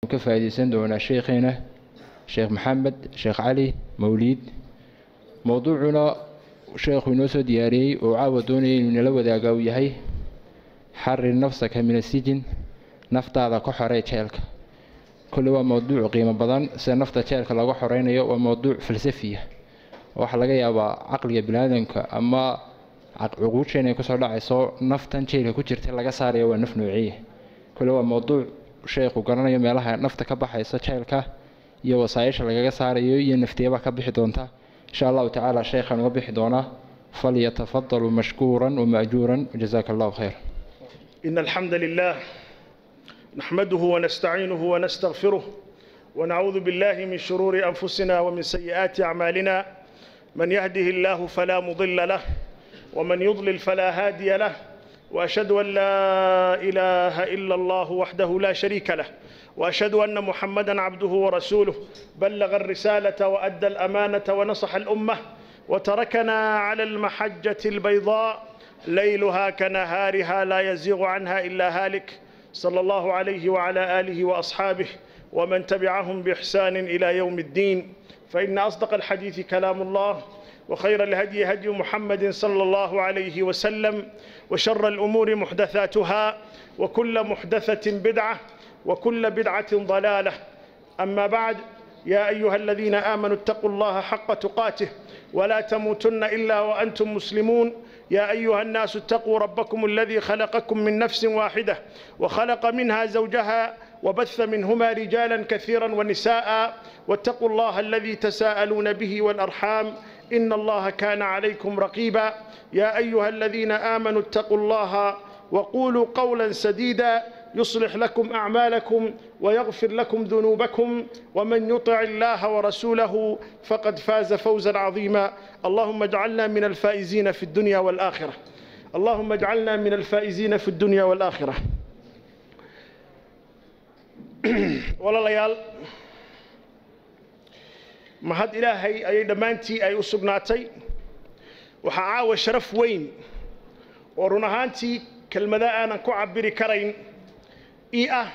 ka faa'iidaysan doonaa sheekheena sheekh maxamed sheekh cali mawliid mowduucuna sheekhu inoo soo diyaariyey oo caawa doonaya inuu inala wadaaga uu yahay xarir nafsaka min asijin naftaada ka xorey jeelka kolle waa mowduuc qiimo badan sida nafta jeelka laga xoreynayo waa mowduuc falsafiya waxaa laga yaabaa caqliga biniaadamka ama cuquusheena ay kusoo dhacayso naftan jeelka ku jirta laga saaraya waa naf noociya kolle waa mowduuc sheekhu garanayo meelaha nafta ka baxaysa jeelka iyo wasaayisha lagaga saarayo iyo nafteeba ka bixi doonta insha allahu tacaala sheekhaan uga bixi doonaa falyatafadaluu mashkuuran wama'juuran jazaaka allahu khayr إن الحمد لله نحمده ونستعينه ونستغفره ونعوذ بالله من شرور أنفسنا ومن سيئات أعمالنا من يهده الله فلا مضل له ومن يضلل فلا هادي له وأشهد أن لا إله إلا الله وحده لا شريك له وأشهد أن محمدا عبده ورسوله بلغ الرسالة وأدى الأمانة ونصح الأمة وتركنا على المحجة البيضاء ليلها كنهارها لا يزيغ عنها إلا هالك صلى الله عليه وعلى آله وأصحابه ومن تبعهم بإحسان إلى يوم الدين فإن أصدق الحديث كلام الله وخير الهدي هدي محمد صلى الله عليه وسلم وشر الأمور محدثاتها وكل محدثة بدعة وكل بدعة ضلالة أما بعد يا أيها الذين آمنوا اتقوا الله حق تقاته ولا تموتن إلا وأنتم مسلمون يا أيها الناس اتقوا ربكم الذي خلقكم من نفس واحدة وخلق منها زوجها وبث منهما رجالا كثيرا ونساء واتقوا الله الذي تساءلون به والأرحام إن الله كان عليكم رقيبا يا أيها الذين آمنوا اتقوا الله وقولوا قولا سديدا يصلح لكم أعمالكم ويغفر لكم ذنوبكم ومن يطع الله ورسوله فقد فاز فوزا عظيما اللهم اجعلنا من الفائزين في الدنيا والآخرة اللهم اجعلنا من الفائزين في الدنيا والآخرة ولا ليال mahad ilaahay ayay dhammaantii ay u sugnaatay waxaa caawa sharaf weyn oo run ahaantii kelmada aanan ku cabiri karayn ii ah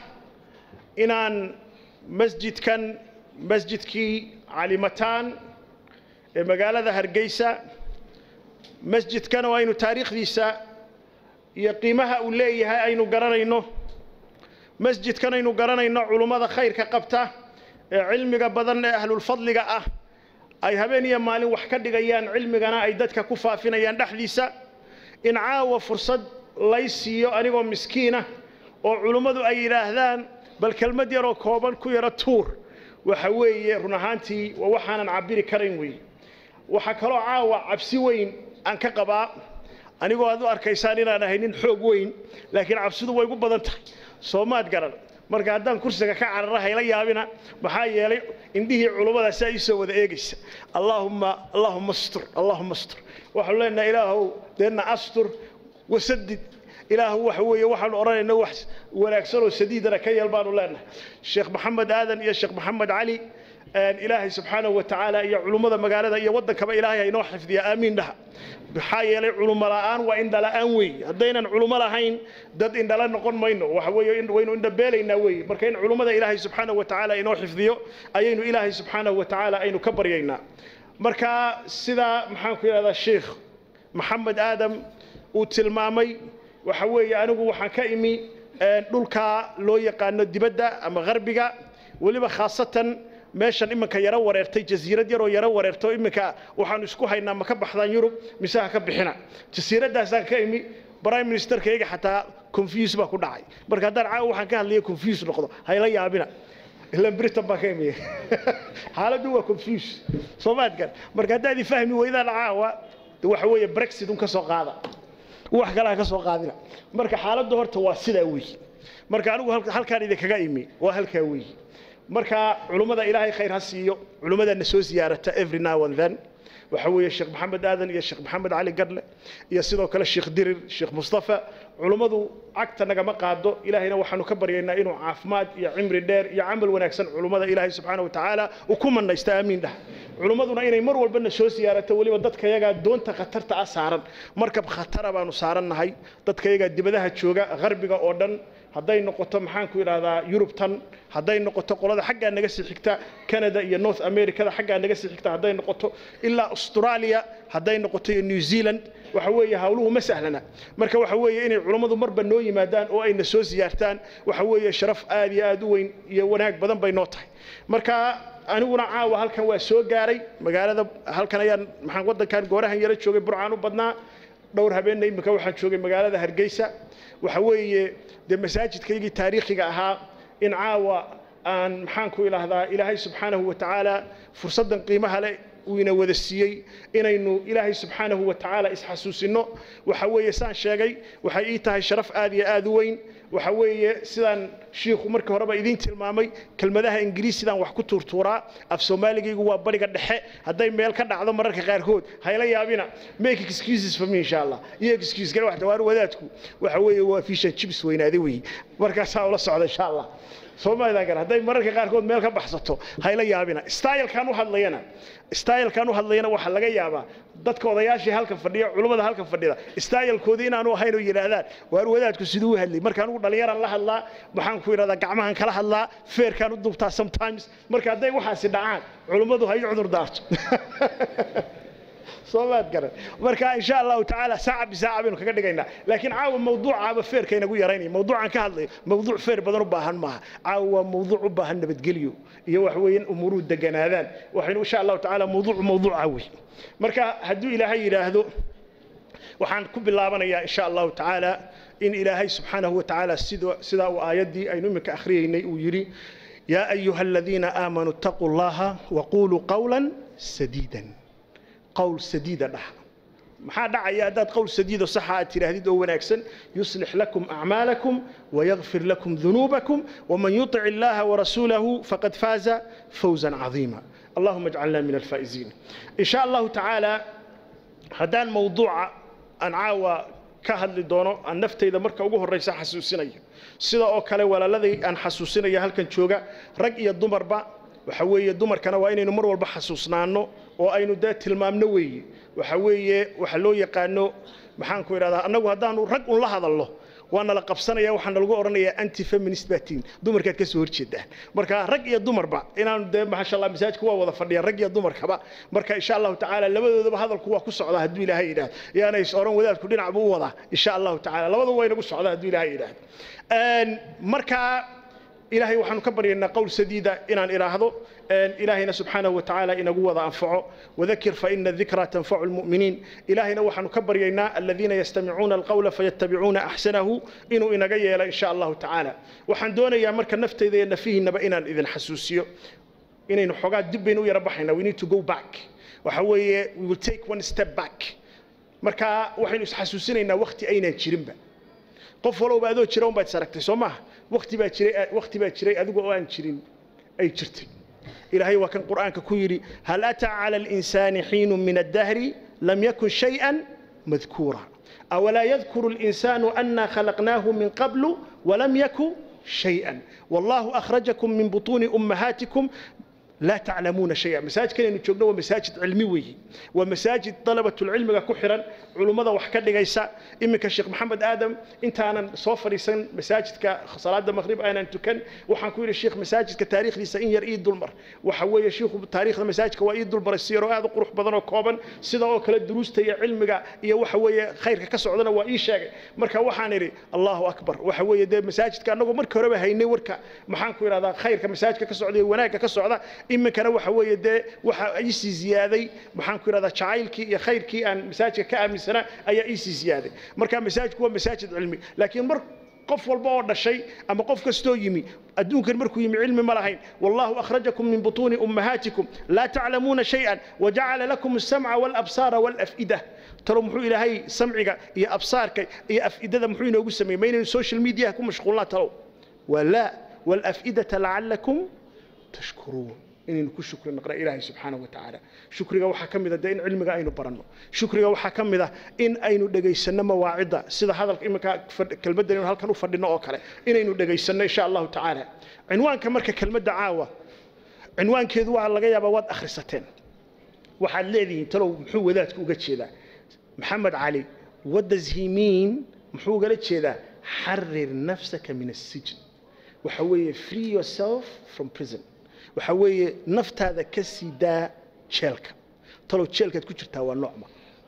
inaan masjidkan masjidkii calimataan ee magaalada hargeysa masjidkan oo aynu taariikhdiisa iyo qiimaha uu leeyahay aynu garanayno masjidkan aynu garanayno culummada khayrka qabta ee cilmiga badan ee ahlulfadliga ah ay habeen iyo maalin wax ka dhigayaan cilmigana ay dadka ku faafinayaan dhexdiisa in caawa fursad lay siiyo anigoo miskiina oo culummadu ay yidhaahdaan bal kelmad yaroo kooban ku yaro tuur waxa weeye run ahaantii waa waxaanan cabiri karayn weeye waxaa kaloo caawa cabsi weyn aan ka qabaa anigoo aad u arkaysaan inaan ahay nin xoog weyn laakiin cabsidu way gu badan tahay soomaad garan marka haddaan kursiga ka carara hayla yaabina maxaa yeelay indhihii culummada saa ii soo wada eegaysa allaahumma allaahumma astur allaahumma astur waxaanu leenahay ilaahow deenna astur wasadid ilaahu waxa weeye waxaanu odhanayna wax wanaagsan oo sadiidana ka yeel baanu leenahay sheekh maxamed aadan iyo sheekh maxamed cali ilaahay subxaanahu wa tacaala iyo culummada magaalada iyo waddankaba ilaahay haynoo xifdiya aamiin dhaha maxaa yeelay culummo la'aan waa indhala'aan weeye haddaynan culummo lahayn dad indhala noqon mayno waxa weeye waynu indhabeelaynaa weeye marka in culummada ilaahay subxaanahu wa tacaala inoo xifdiyo ayaynu ilaahay subxaanahu wa tacaala aynu ka baryaynaa marka sidaa maxaan ku yidhahdaa sheekh maxamed aadam uu tilmaamay waxa weeye anigu waxaan ka imi dhulka loo yaqaano dibadda ama gharbiga weliba khaasatan meeshan iminka yaro wareertay jasiirad yaroo yaro wareerto iminka waxaanu isku haynaa ma ka baxdaan yurub mise ha ka bixina jasiiraddaasaan ka imi prime ministerkayga xataa confuse baa ku dhacay marka haddaan caawa waxaan ka hadlaya confuse noqdo hayla yaabina ilan britain baan ka imiya xaaladdu waa confuse soomaadkan marka haddaad i fahmi weydaan caawa waxa weeye brexit un ka soo qaada wax kale ha ka soo qaadina marka xaaladdu horta waa sidaa weeye marka anigu halkaan idinkaga imi waa halkaa weeye marka culummada ilaahay khayr ha siiyo culummadana soo ziyaarata every now and then waxa weeye sheekh maxamed aadan iyo sheekh maxamed cali gadle iyo sidoo kale sheekh dirir sheekh mustafa culummadu cagta nagama qaado ilaahayna waxaanu ka baryaynaa inuu caafimaad iyo cimri dheer iyo camal wanaagsan culummada ilaahay subxaana wa tacaala uu ku manaysta aamiin dhah culummaduna inay mar walbana soo siyaarato weliba dadka yagaa doonta khatarta ah saaran markab khatara baanu saarannahay dadka yagaa dibadaha jooga qarbiga oo dhan hadday noqoto maxaan ku idhahdaa yurubtan hadday noqoto qolada xaggaa naga sii xigta canada iyo north americada xaggaa naga sii xigta hadday noqoto ilaa australia hadday noqoto iyo new zealand waxa weeye hawluhu ma sahlana marka waxa weeye inay culammadu marba noo yimaadaan oo ayna soo siyaartaan waxa weeye sharaf aad iyo aad u weyn iyo wanaag badan bay noo tahay marka aniguna caawa halkan waa soo gaaray magaalada halkan ayaan maxaan waddankan goorahan yaro joogay burcaan u badnaa dhowr habeenna imika waxaan joogay magaalada hargeysa waxa weeye dee masaajidkaygii taariikhiga ahaa in caawa aan maxaan ku idhaahdaa ilaahay subxaanahu wa tacaala fursaddan qiimaha leh uu ina wada siiyey inaynu ilaahay subxaanahu wa tacaala isxasuusinno waxa weeye saan sheegay waxay ii tahay sharaf aad iyo aad u weyn waxa weeye sidaan shiikhu markii horeba idiin tilmaamay kelmadaha ingiriis sidaan wax ku tuurtuuraa af soomaaligaygu waa bariga dhexe hadday meel ka dhacdo mararka qaarkood hayla yaabina make excuses for me insha allah iyo excuse gale wax dhawaar wadaadku waxa weeye waa fish and chips weynaaday weeye markaasaa ula socda insha allah soomaalida gar hadday mararka qaarkood meel ka baxsato hayla yaabina stylekan u hadlayana stylekan u hadlayana waxaa laga yaabaa dadka odayaashii halkan fadhiya culummada halkan fadhida stylekoodii inaanu ahayn oo yidhaahdaan waar wadaadku siduu u hadlay marka anigu dhallinyaraan la hadlaa maxaan ku yidhahdaa gacmahan kala hadlaa feerkaan u dubtaa sometimes marka hadday waxaasi dhacaan culummadu ha ii cudur daarto soomaad garan marka insha allahu tacaala saaca bisaaca baynu kaga dhigaynaa laakiin caawa mawduucaaba feerka inagu yaraynaya mawduucan ka hadlayo mawduuc feer badan u baahan maaha caawa waa mawduuc u baahan nabadgelyo iyo wax weeye in umuruhu deganaadaan waxaynu insha allahu tacaala mawduuc mawduuca wey marka hadduu ilaahay yidhaahdo waxaan ku bilaabanayaa insha allahu tacaala in ilaahay subxaanahu wa tacaala sidaa uu aayaddii aynu iminka akhriyaynay uu yidhi yaa ayuha aladiina aamanuu ittaquu llaha waquluu qawlan sadiidan qowl sadiida dhaha maxaa dhacaya haddaad qowl sadiido saxa aad tidhaahdid oo wanaagsan yuslix lakum acmaalakum wayagfir lakum dunuubakum waman yutic illaha warasuulahu faqad faaza fawzan cadiima allahuma ajcalna min alfaa'iziin in sha allahu tacaala haddaan mawduuca aan caawa ka hadli doono aan naftayda marka ugu horraysa xasuusinayo sida oo kale walaaladay aan xasuusinaya halkan jooga rag iyo dumarba waxa weeye dumarkana waa inaynu mar walba xasuusnaanno oo aynu dee tilmaamno weeye waxa weeye waxa loo yaqaano maxaan ku idhahdaa annagu haddaanu rag un la hadalno waa nala qabsanaya waxaa nalagu odhanayaa anti feminist batiin dumarkaad ka soo horjeedaan marka rag iyo dumarba inaanu dee maasha allah masaajidka waa wada fadhiyaan rag iyo dumarkaba marka insha allahu tacaala labadoodaba hadalku waa ku socdaa hadduu ilaahay yidhaahdo yaana is odhan wadaadku dhinac buu u wadaa insha allahu tacaala labadu waa inagu socdaa hadduu ilaahay yidhaahdo marka ilaahay waxaanu ka baryaynaa qowl sadiida inaan idhaahdo ilaahayna subxaanahu watacaala inagu wada anfaco wadakir faina dikra tanfacu lmu'miniin ilaahayna waxaanu ka baryaynaa aladiina yastamicuuna alqawla fayattabicuuna axsanahu inuu inaga yeelo insha allahu tacaala waxaan doonayaa marka nafteyda iyo nafihiinaba inaan idin xasuusiyo inaynu xoogaa dib baynu u yara baxaynaa we need to go back waxa weeye we will take one step back marka waxaynu isxasuusinaynaa wakti aynaan jirinba qof walowba adoo jira un baad is aragtay soo maaha wakti baa jiray wakti baa jiray adigu oo aan jirin ay jirtay ilaahay waa kan qur'aanka ku yidhi hal ataa cala alinsaani xiinu min addahri lam yakun shay'an madkuura awalaa yadkuru اlinsaanu anna khalaqnaahu min qablu walam yaku shay'an wallahu akhrajakum min butuuni ummahaatikum لا تعلمون شيئا مساجد كان جوجنا ومساجد علمي ومساجد طلبة العلم كحرا علماء وحكا دغيسا إمك الشيخ محمد آدم انت أنا صوفري سن مساجد كصلاة المغرب أنا تكن وحن كوير الشيخ مساجد كتاريخ لي سين يريد دولمر وحوي الشيخ تاريخ المساجد كوايد دولمر السير هذا قروح بدن وكوبن سيدا oo kala duruusta iyo cilmiga iyo waxa weeye khayrka ka socdana waa ii sheegay marka waxaan iri Allahu akbar waxa weeye de masaajidka anagu markii hore haynay warka maxaan ku iraahdaa khayrka masaajidka ka socda iyo wanaagga ka socda iminkana waxa weeye dee waxa iisii ziyaaday maxaan ku idhahdaa jacaylkii iyo khayrkii aan masaajidka ka aaminsanaa ayaa iisii ziyaaday marka masaajidku waa masaajid cilmi laakiin mar qof walba oo dhashay ama qof kastoo yimi adduunkan markuu yimi cilmi ma lahayn wallahu akhrajakum min butuuni ummahaatikum laa taclamuuna shay-an wajacala lakum alsamca waalabsaara waalaf'ida talo muxuu ilaahay samciga iyo absaarka iyo af'idada muxuu inoogu sameeyey ma inaynu social mediaha ku mashquulnaa talow waa laa waalaf'idata lacalakum tashkuruun inaynu ku shukri naqna ilaahay subxaanahu wa tacaala shukriga waxaa ka mid a dee in cilmiga aynu baranno shukriga waxaa ka mid ah in aynu dhegaysanno mawaacidda sida hadalka iminka kelmaddan inuu halkan u fadhino oo kale inaynu dhegaysanno insha allahu tacaala cinwaanka marka kelmadda caawa cinwaankeedu waa laga yaabaa waad akhrisateen waxaad leedihiin talow muxuu wadaadku uga jeedaa maxamed cali what does he mean muxuu ugala jeedaa xarir nafsaka min asijn waxa weeye free yourself from prison waxa weeye naftaada ka sii daa jeelka talow jeelkaad ku jirtaa waa noocma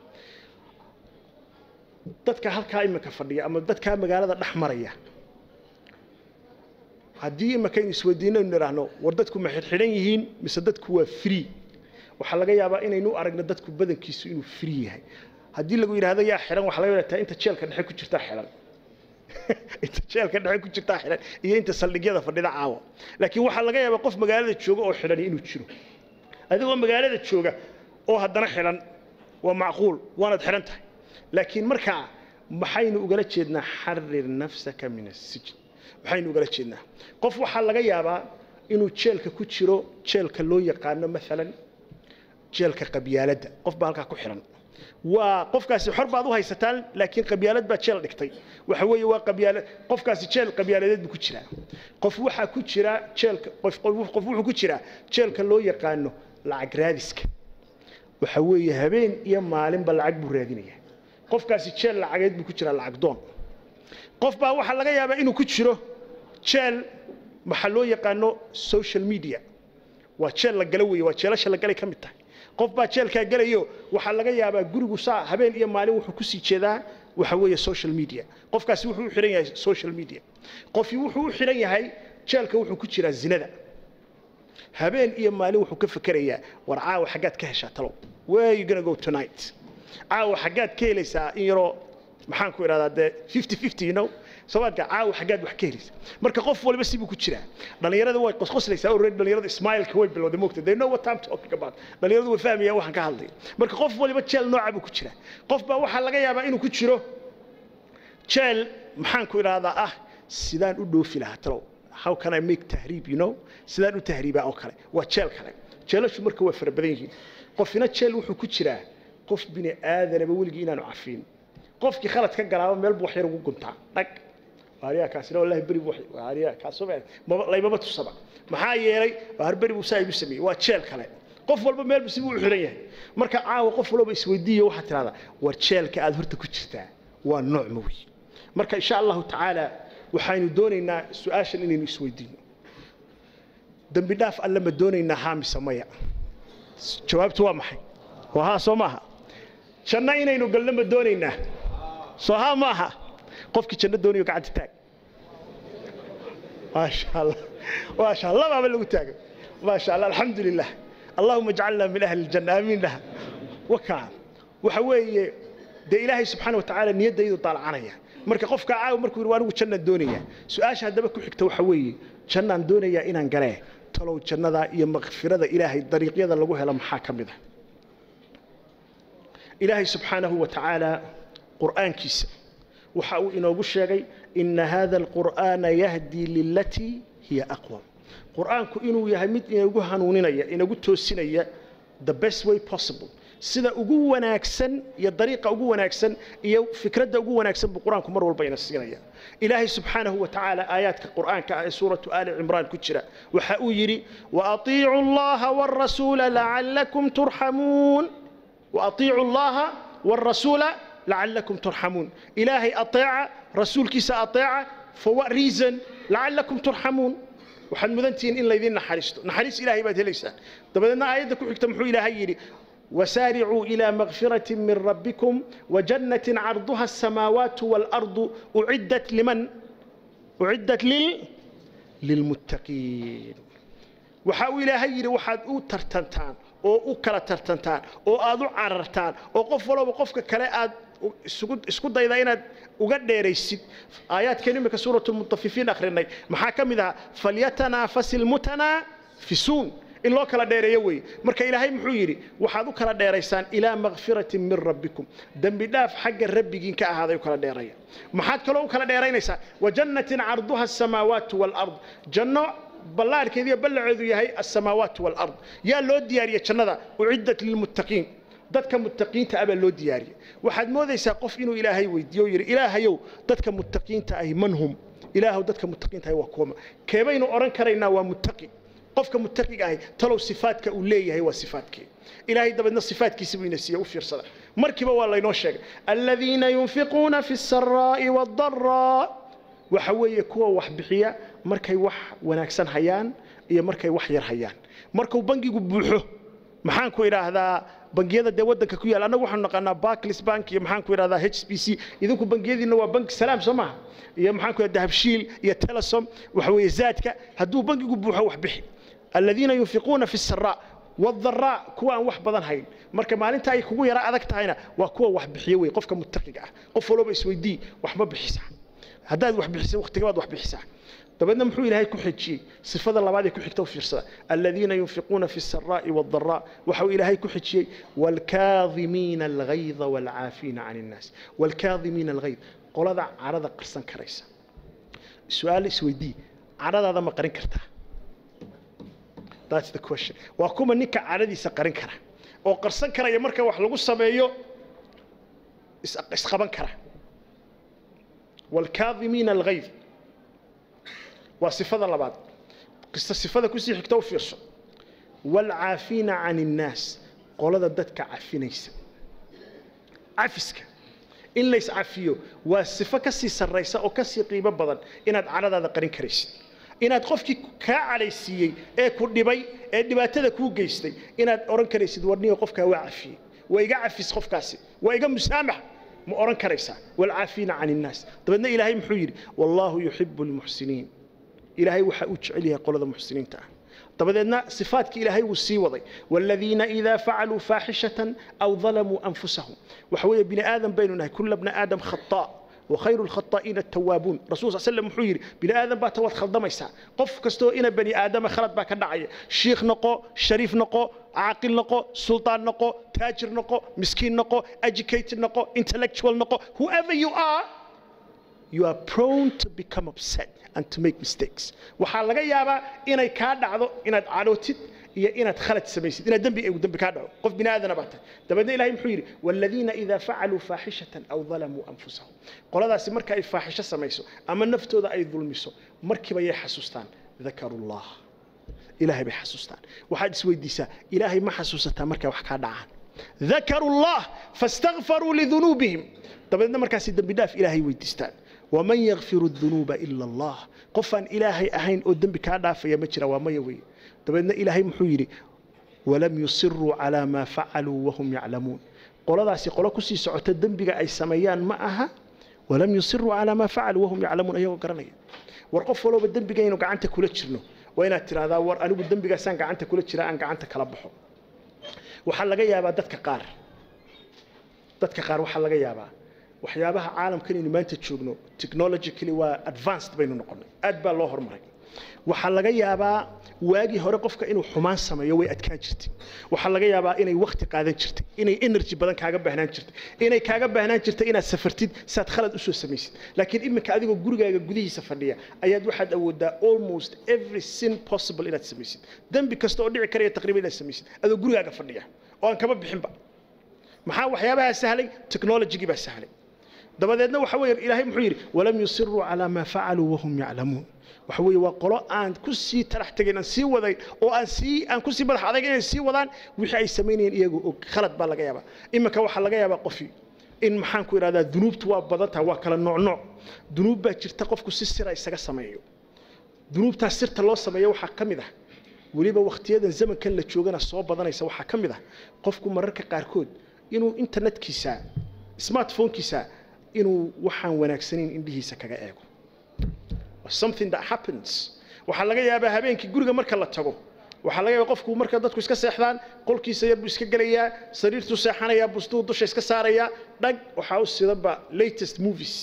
dadka halkaa iminka fadhiya ama dadkaa magaalada dhex maraya haddii imakaynu isweydiino aynu idhaahno war dadku ma xidhxidhan yihiin mise dadku waa free waxaa laga yaabaa inaynu u aragno dadku badankiisu inuu free yahay haddii lagu yidhaahdo yaa xidhan waxaa laga yaabaa inta jeelka dhexe ku jirtaa xidhan inta jeelka dhexe ku jirtaa xidhan iyo inta saldhigyada fadhida caawa laakiin waxaa laga yaabaa qof magaalada jooga oo xidhan inuu jiro adigoo magaalada jooga oo haddana xidhan waa macquul waanaad xidhan tahay laakiin markaa maxaynu ugala jeednaa xarir nafsaka min asijn maxaynu ugala jeednaa qof waxaa laga yaabaa inuu jeelka ku jiro jeelka loo yaqaano maalan jeelka qabyaaladda qof baa halkaa ku xidhan waa qofkaasi xor baad u haysataan laakiin qabyaalad baa jeel dhigtay waxa weeye waa qabyaalad qofkaasi jeel qabyaaladeed buu ku jiraa qof waxaa ku jira jeelka qof qof wuxuu ku jiraa jeelka loo yaqaano lacag raadiska waxa weeye habeen iyo maalinba lacag buu raadinaya qofkaasi jeel lacageed buu ku jiraa lacag doon qof baa waxaa laga yaabaa inuu ku jiro jeel maxaa loo yaqaano social media waa jeel la gala weeye waa jeelasha la galay ka mid tahay qof baa jeelkaa gelayo waxaa laga yaabaa gurigu saa habeen iyo maalin wuxuu kusii jeedaa waxa weeye social media qofkaasi wuxuu u xidhan yahay social media qofii wuxuu u xidhan yahay jeelka wuxuu ku jiraa zinada habeen iyo maalin wuxuu ka fekerayaa war caawa xaggaad ka heshaa talow where you gonna go tonight caawa xaggaad ka helaysaa in yaroo maxaan ku idhahdaa dee fifty fifty you know soomaadka caawa xaggaad wax ka helaysa marka qof waliba sibuu ku jiraa dhalinyarada way qosqoslaysaa already dhalinyarada ismailka way bilowday moogta they know what I'm talking about dhalinyaradu way fahmayaan waxaan ka hadlay marka qof waliba jeel nooca buu ku jiraa qof baa waxaa laga yaabaa inuu ku jiro jeel maxaan ku idhahdaa ah sidaan u dhoofi lahaa talow how can I make tahriib you know sidaan u tahriibaa oo kale waa jeel kale jeelashu marka waa fara badan yihiin qofina jeel wuxuu ku jiraa qof bini aadanaba weligii inaanu cafiin qofkii khalad ka galaaba meel buu wax yar ugu guntaa dhag waariyaa kaasina wallahi beri buu waariyaa kaasoo laymaba tusaba maxaa yeelay waar beri buu saa igu sameeyey waa jeel kale qof walba meel si buu u xiran yahay marka caawa qof walba isweydiiyo waxaad tidhahdaa war jeelka aad horta ku jirtaa waa nooc ma wey marka insha allahu tacaala waxaynu doonaynaa su-aashan inaynu isweydiino dembi dhaaf alle ma doonaynaa haa mise maya jawaabtu waa maxay waa haa soo maaha janno inaynu galno ma doonaynaa soo haa ma aha qofkii janno doonayo gacanta taag maasha allah maasha allah baaba lagu taagay maasha allah alxamdu lilah allahuma ijcalna min ahli ljanna aamiin laha wakaa waxa weeye dee ilaahay subxaana watacaala niyaddaydu daalacanaya marka qofka caawa markuu yidhi anigu jannaan doonaya su-aasha haddaba ku xigta waxa weeye jannaan doonayaa inaan galee talow jannada iyo makfirada ilaahay dariiqyada lagu helo maxaa ka mid ah ilaahay subxaanahu wa tacaala qur'aankiisa waxa uu inoogu sheegay ina hada alqur'aana yahdii lilatii hiya aqwam qur'aanku inuu yahay mid inagu hanuuninaya inagu toosinaya the best way possible sida ugu wanaagsan iyo dariiqa ugu wanaagsan iyo fikradda ugu wanaagsan buu qur-aanku mar walba ina siinaya ilaahay subxaanahu wa tacaala aayaadka qur'aanka ah ee suuratu aali cimraan ku jira waxa uu yidhi waaطiicu allaha wاrasuula lacalakum turxamuun waaطiicu allaha wاrasuula lacalakum turxamuun ilaahay ateeca rasuulkiisa ateeca for what reason lacalakum turxamuun waxaad mudantihiin in laydin naxariisto naxariis ilaahay baad helaysaan dabadeedna aayadda ku xigta muxuu ilaahay yidhi وسارعوا إلى مغفرة من ربكم وجنة عرضها السماوات والأرض أعدت لمن؟ أعدت لل... للمتقين وحاول إلهي يري وحاد أو ترتنتان أو أو كلا ترتنتان أو أدو عررتان أو قف ولو قفك كلا أد isku dayda inaad uga dheeraysid aayaadkan imika suuratu mutafifiin akhrinay maxaa ka mid aha falyatanaafasi lmutanaafisuun in loo kala dheereeyo weeye marka ilaahay muxuu yidhi waxaad u kala dheeraysaan ilaa makfiratin min rabbikum dembi dhaaf xagga rabbigiin ka ahaaday u kala dheeraya maxaad kaloo u kala dheeraynaysaa wajannatin carduha asamaawaatu waalard janno ballaarhkeedu iyo ballaceedu yahay asamaawaatu waalard yaa loo diyaariyey jannada uciddat lilmuttaqiin dadka muttaqiinta ah baa loo diyaariyey waxaad moodaysaa qof inuu ilaahay weydiiyo o yidhi ilaahayow dadka muttaqiinta ahi man hum ilaahow dadka muttaqiinta ahi waa kuwama keebaynu odhan karaynaa waa muttaqi qofka muttaqiga ahi talow sifaadka uu leeyahay waa sifaadkee ilaahay dabeedna sifaadkiisa buu ina siiya u fiirsada markiiba waa laynoo sheegay aladiina yunfiquuna fi الsaraa'i wاdaraa waxa weeye kuwa wax bixiya markay wax wanaagsan hayaan iyo markay wax yar hayaan markuu bangigu buuxo maxaan ku idhaahdaa bangiyada dee waddanka ku yaala annagu waxaanu naqaanaa barclays bank iyo maxaan ku idhahdaa h b c idinku bangiyadiina waa banki salaam soo maaha iyo maxaan ku idhahdaa dahabshiil iyo telesom waxa weeye zaadka hadduu bangigu buuxo wax bixi aladiina yunfiquuna fi saraa wadaraa kuwa aan wax badan hayn marka maalinta ay kugu yara adag tahayna waa kuwa wax bixiyo wey qofka mutaqiga ah qof walba isweydii wax ma bixisaa haddaad wax bixisa waqtigabaad wax bixisaa dabeedna muxuu ilaahay ku xejiyey sifada labaad ee ku xigta u fiirsada aladiina yunfiquuna fi saraa'i wadaraa waxau ilaahay ku xejiyey waalkaadimiina alghayda waalcaafiina can innaas waalkaadimiina alghayd qolada cadhada qarsan karaysa su-aal isweydii cadhadaada ma qarin kartaa That's the question. waa kuma ninka cadhadiisa qarin kara oo qarsan karaya marka wax lagu sameeyo is- isqaban kara waalkaadimiina alghayd waa sifada labaad qista sifada kusii xigta u fiirso waalcaafiina can innaas qolada dadka cafinaysa cafiska in lays cafiyo waa sifo ka sii sarraysa oo ka sii qiimo badan inaad cadhadaada qarin karaysid inaad qofkii kaa cadhaysiiyey ee ku dhibay ee dhibaatada kuu geystay inaad odhan karaysid warniyo qofkaa waa cafiyey waa iga cafis qofkaasi waa iga musaamax ma odhan karaysaa waalcaafiina can innaas dabeedna ilaahay muxuu yidhi wallaahu yuxibu almuxsiniin ilaahay waxa uu jecel yahay qolada muxsiniinta ah dabadeedna sifaadkii ilaahay wuu sii waday waaladiina idaa facaluu faaxishatan aw dalamuu anfusahum waxa weeye bini aadan baynu nahay kulla bna aadam khataa وخير الخطائين التوابون رسول صلى الله عليه وسلم محيري بني آدم بات واد خلدميسا قف كستو إنا بني آدم خلط با كدعيا شيخ نقو شريف نقو عاقل نقو سلطان نقو تاجر نقو مسكين نقو educated نقو intellectual نقو whoever you are you are prone to become upset and to make mistakes waxaa laga yaabaa inay kaa dhacdo inaad cadhootid iyo inaad khalad samaysid inaad dembi uu dembi kaa dhaco qof bini aadana baa tahay dabeedna ilahay muxuu yidhi waaladiina idaa facaluu faaxishatan aw dalamuu anfusahum qoladaasi marka ay faaxisho samayso ama naftooda ay dulmiso markiiba yay xasuustaan dakaru llah ilaahay bay xasuustaan waxaad isweydiisaa ilaahay ma xasuusataa markay wax kaa dhacaan dakaru llah fastakfaruu lidunuubihim dabeedna markaasi dembi dhaaf ilaahay weydiistaan waman yakfiru dunuuba ila allah qofaan ilaahay ahayn oo dembi kaa dhaafaya ma jira waa maya weeye dabeedna ilaahay muxuu yidhi walam yusiruu calaa maa facaluu wahum yaclamuun qoladaasi qolo kusii socota dembiga ay sameeyaan ma aha walam yusiruu calaa maa facaluu wahum yaclamuun ayagoo garanaya war qof walooba dembigaynu gacanta kula jirno waa inaad tidhahdaa war anigu dembigaasaan gacanta kula jira aan gacanta kala baxo waxaa laga yaabaa dadka qaar dadka qaar waxaa laga yaabaa waxyaabaha caalamkan aynu maanta joogno technologically waa advanced baynu noqonnay aad baa loo horumaray waxaa laga yaabaa waagii hore qofka inuu xumaan sameeyo way adkaan jirtay waxaa laga yaabaa inay wakti qaadan jirtay inay energy badan kaaga baahnaan jirtay inay kaaga baahnaan jirtay inaad safartid saad khalad usoo samaysid laakiin iminka adigoo gurigaaga gudihiisa fadhiya ayaad waxaad awoodaa almost every sin possible inaad samaysid dembi kasta oo dhici karaya taqriiban inaad samaysid adoo gurigaaga fadhiya oo aan kaba bixinba maxaa waxyaabaha sahlay technologygii baa sahlay dabadeedna waxa weeye ilaahay muxuu yidhi walam yusiruu calaa maa facaluu wahum yaclamuun waxa weeye waa qolo aan ku sii talax tegayn aan sii wadayn oo aan sii aan ku sii madax adag inay sii wadaan wixii ay samaynayeen iyagoo og khalad baa laga yaabaa iminka waxaa laga yaabaa qofi in maxaan ku idhahdaa dunuubtu waa badan tahay waa kala nooc nooc dunuub baa jirta qofku si sira isaga sameeyo dunuubtaas sirta loo sameeyo waxaa ka mid ah weliba wakhtiyadan zamankan la joogana soo badanaysa waxaa ka mid ah qofku mararka qaarkood inuu internetkiisa smartphonekiisa inuu waxaan wanaagsanayn indhihiisa kaga eego something that happens waxaa laga yaabaa habeenkii guriga marka la tago waxaa laga yaabaa qofku marka dadku iska seexdaan qolkiisa yar buu iska gelayaa sariirtuu seexanayaa bustuu dusha iska saarayaa dhag waxaa u sidanba latest movies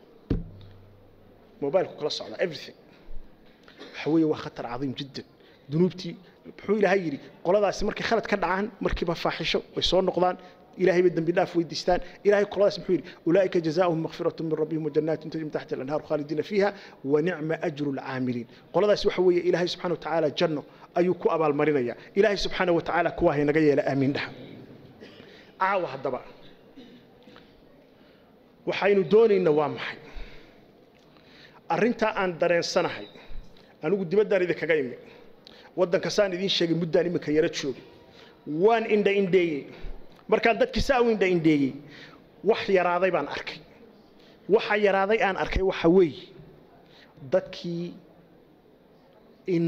mobilku kala socda everything waxa weeye waa khatar cadiim jiddan dunuubtii muxuu ilaahay yidhi qoladaasi markay khalad ka dhacaan markiiba faaxisho way soo noqdaan إلهي بدن بالله في ويدستان إلهي قلاص محيري أولئك جزاؤهم مغفرة من ربهم وجنات تجري من تحت الأنهار خالدين فيها ونعم أجر العاملين قلاص وحوية إلهي سبحانه وتعالى جنة أيكو أبا المرينية إلهي سبحانه وتعالى كواهي نقيا لآمين لها عاوة الدبا وحين دوني النوام حي أرنتا أن درين سنة حي أنا قد بدأ إذا كجايمي ودن كسان إذين شيء مدة أني مكيرت شو وان إن دا إن دي markaan dadkii saa u indhaindheeyey wax yaraaday baan arkay waxa yaraaday aan arkay waxa weeye dadkii in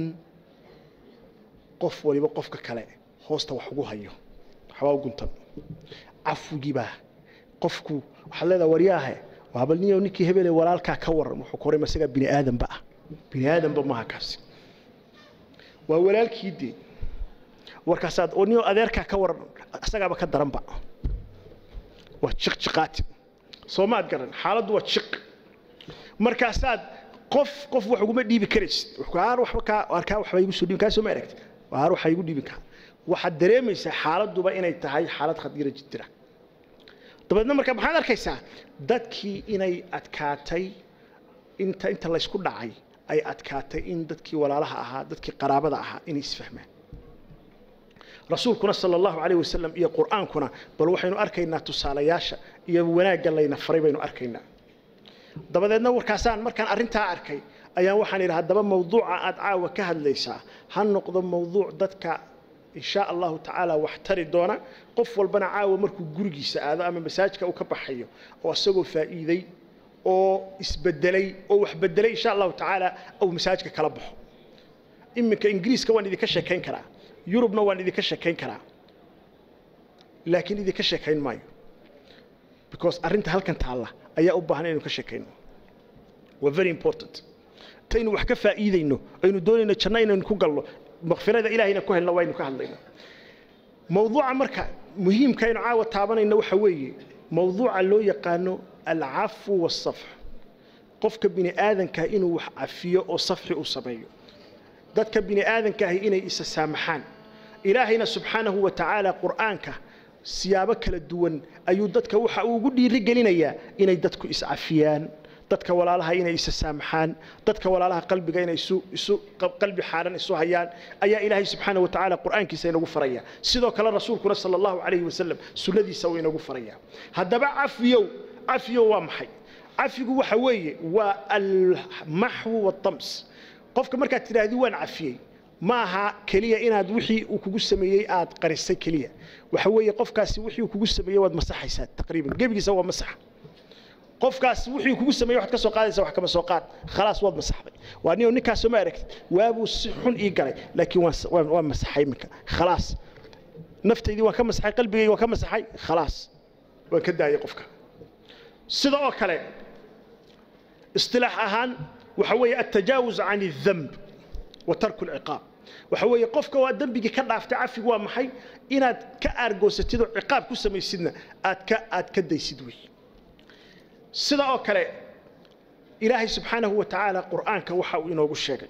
qof waliba qofka kale hoosta wax ugu hayo waxbaa u guntan cafwigiibaa qofku waxaad leedaha waryaahe waaba niyo ninkii hebele walaalkaa ka waran wuxuu ku horay isagaa bini aadanba ah bini aadanba maaha kaasi waa walaalkii dee warkaasaad oo niyo adeerkaa ka waran isagaaba ka daranba waa jiq jiqaati soo maad garan xaaladdu waa jiq markaasaad qof qof wax uguma dhiibi karaysid waar waxba kaa waar kaa waxba igu soo dhiibin kaa soo ma aragtid waar waxa igu dhiibin kaa waxaad dareemaysaa xaaladduba inay tahay xaalad khadiira jidira dabeedna marka maxaad arkaysaa dadkii inay adkaatay inta inta laysku dhacay ay adkaatay in dadkii walaalaha ahaa dadkii qaraabada ahaa inay isfahmaan rasuulkuna sala allahu calayh wasalam iyo qur'aankuna bal waxaynu arkaynaa tusaalayaasha iyo wanaagga layna faray baynu arkaynaa dabadeedna warkaasaan markaan arrintaa arkay ayaan waxaan idhi haddaba mawduuca aad caawa ka hadlaysaa ha noqdo mawduuc dadka in sha allahu tacaala wax tari doona qof walbana caawa markuu gurigiisa aado ama masaajka uu ka baxayo oo isagoo faa'iiday oo isbedelay oo wax bedelay insha allahu tacaala uu masaajka kala baxo iminka ingiriiska waan idinka sheekayn karaa yurubna waan idinka sheekayn karaa laakiin idinka sheekayn maayo because arrinta halkan taalla ayaa u baahan inaynu ka sheekayno waa very important intaynu wax ka faa'iidayno aynu doonayno janno inaynu ku galno makfirada ilahayna ku helno waynu ka hadlayno mawduuca marka muhiimka aynu caawa taabanayno waxa weeye mawduuca loo yaqaano alcafu waasafx qofka bini aadanka inuu wax cafiyo oo safxi u sameeyo dadka bini aadanka ahi inay isa saamaxaan ilaahayna subxaanahu wa tacaala qur'aanka siyaabo kala duwan ayuu dadka waxa uu ugu dhiiri gelinayaa inay dadku iscafiyaan dadka walaalaha inay isa saamaxaan dadka walaalaha qalbiga inay isu isu qalbi xaaran isu hayaan ayaa ilaahay subxaanahu wa tacaala qur'aankiisa inagu faraya sidoo kale rasuulkuna sala allahu calayhi wasalam sunnadiisa uu inagu faraya haddaba cafiyow cafiyow waa maxay cafigu waxa weeye waa almaxwu waaldams qofka markaad tidhaahdi waan cafiyey ma aha keliya inaad wixii uu kugu sameeyey aad qarisay keliya waxa weeye qofkaasi wixii uu kugu sameeyey waad masaxaysaa taqriiban gebigiisa waa masaxa qofkaas wixii kugu sameeyey waxaad ka soo qaadaysaa wax kama soo qaad khalaas waad masaxday waa nin ninkaasoo ma aragtid waabuu si xun ii galay laakiin waan waan waan masaxay iminka khalaas naftaydii waan ka masaxay qalbigayga waan ka masaxay khalaas waan ka daayay qofka sida oo kale istilaax ahaan waxa weeye altajaawuz can aldamb wa tarku alciqaab waxa weeye qofka waa dembigii ka dhaaftay cafigu waa maxay inaad ka aargoosatid oo ciqaab ku samaysidna aad ka aad ka daysid wey sida oo kale ilaahay subxaanahu wa tacaala qur'aanka waxa uu inoogu sheegay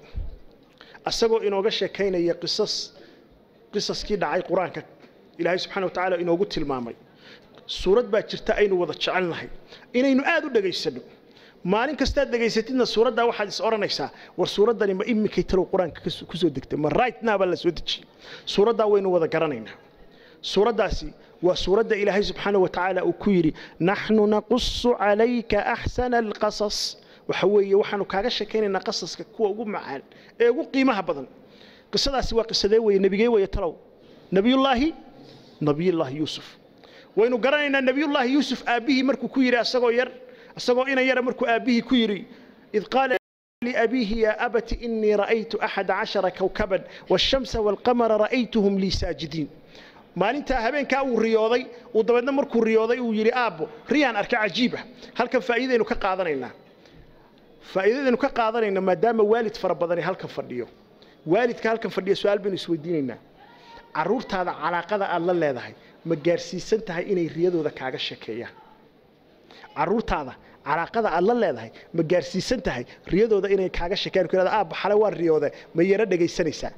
asagoo inooga sheekaynaya qisas qisaskii dhacay qur-aanka ilaahay subxaana wa tacaala inoogu tilmaamay suurad baa jirta aynu wada jecelnahay inaynu aad u dhegaysanno maalin kastaad dhegaysatidna suuraddaa waxaad is odhanaysaa war suuraddani ma iminkay talow qur-aanka ku soo degtay ma right now baa la soo dejiyey suuraddaa waynu wada garanaynaa suuraddaasi waa suuradda ilaahay subxaana wa tacaala uu ku yidhi naxnu naqusu calayka axsana alqasas waxa weeye waxaanu kaaga sheekaynaynaa qasaska kuwa ugu macaan ee ugu qiimaha badan qisadaasi waa qisadee weye nebigee weye talow nebiyullaahi nebiyullaahi yuusuf waynu garanaynaa nebiyullaahi yuusuf aabbihii markuu ku yidhi asagoo yar asagoo inan yara markuu aabbihii ku yidhi id qaala لأبيه يا أبت إني رأيت أحد عشر كوكبا والشمس والقمر رأيتهم لي ساجدين maalintaa habeenkaa uu riyooday uu dabeedna markuu riyooday uu yidhi aabbo riyaan arka cajiiba halkan faa'iidaynu ka qaadanaynaa faa'iidadaynu ka qaadanayna maadaama waalid fara badani halkan fadhiyo waalidka halkan fadhiya su-aal baynu isweydiinaynaa carruurtaada calaaqada aad la leedahay ma gaarsiisan tahay inay riyadooda kaaga sheekeeyaan carruurtaada calaaqada aad la leedahay ma gaarsiisan tahay riyadooda inay kaaga sheekeeyaan ku yidhahda aabba xale waan riyooday ma yaro dhegaysanaysaa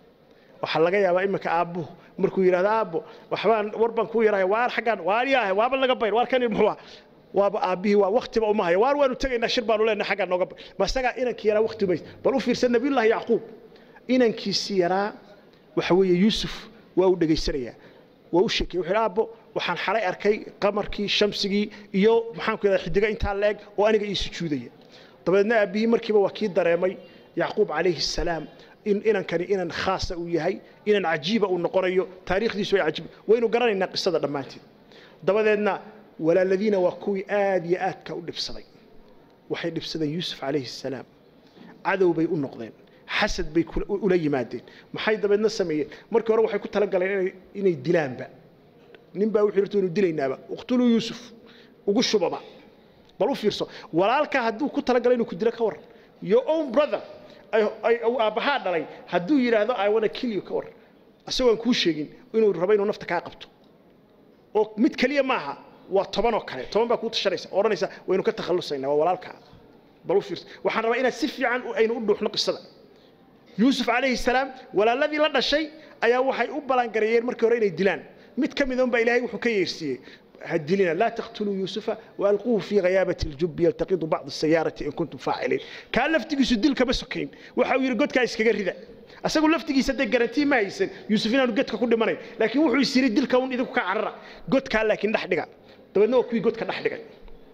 waxaa laga yaabaa iminka aabbuhu markuu yidhahdo aabbo waxbaan war baan kuu yarahay waar xaggaan waar yaahay waaba laga bayr waar kan muxuu waaba aabbihii waa waktiba uma haya waar waanu tegaynaa shir baanu leenahay xaggaan nooga bayr ma isagaa inankii yaraa wakti umays bal u fiirsan nabiyullaahi yacquub inankiisii yaraa waxa weeye yuusuf waa u dhegaysanayaa waa u sheekay wuxuu aabbo waxaan xalay arkay qamarkii shamsigii iyo maxaan ku yidhahdaa xidiga intaa la eg oo aniga ii sujuudaya dabeedna aabbihii markiiba waa kii dareemay yacquub calayhi salaam in inankani inan khaasa uu yahay inan cajiiba uu noqonayo taariikhdiisu ay cajiib waynu garanaynaa qisada dhammaanteed dabadeedna walaaladiina waa kuwii aad iyo aadka u dhibsaday waxay dhibsadeen yuusuf calayhi salaam cadow bay u noqdeen xasad bay ula yimaadeen maxay dabeedna sameeyeen markii hore waxay ku talagaleen inay dilaanba nin baa wuxuu yidhi inu dilaynaaba uqtuluu yuusuf ugu shubaba bal u fiirso walaalka hadduu ku talagalay inuu ku dilo ka waran your own brother aabbahaa dhalay hadduu yidhaahdo i wanna kill you ka waran isagoon kuu sheegin inuu rabo inuu nafta kaa qabto oo mid keliya maaha waa toban oo kale toban baa kuu tashanaysa odhanaysa waynu ka takhallusaynaa waa walaalkaa bal u fiirso waxaan rabaa inaad si fiican aynu u dhuuxno qisada yuusuf calayhi salaam walaaladii la dhashay ayaa waxay u balangareeyeen markii hore inay dilaan mid ka mid baa ilaahay wuxuu ka yeersiiyey هدلنا لا تقتلوا يوسف والقوه في غيابه الجب يلتقط بعض السياره ان كنتم فاعلين كان لفتيgiisu dilka ma sokayn waxa uu yiri godka iskaga rida asagu laftigiisa de garantii ma haysan yuusuf inaanu godka ku dhimanay laakiin wuxuu isiri dilka un idinku ka carara godka laakiin dhax dhiga dabeedna waa kuwii godka dhax dhigay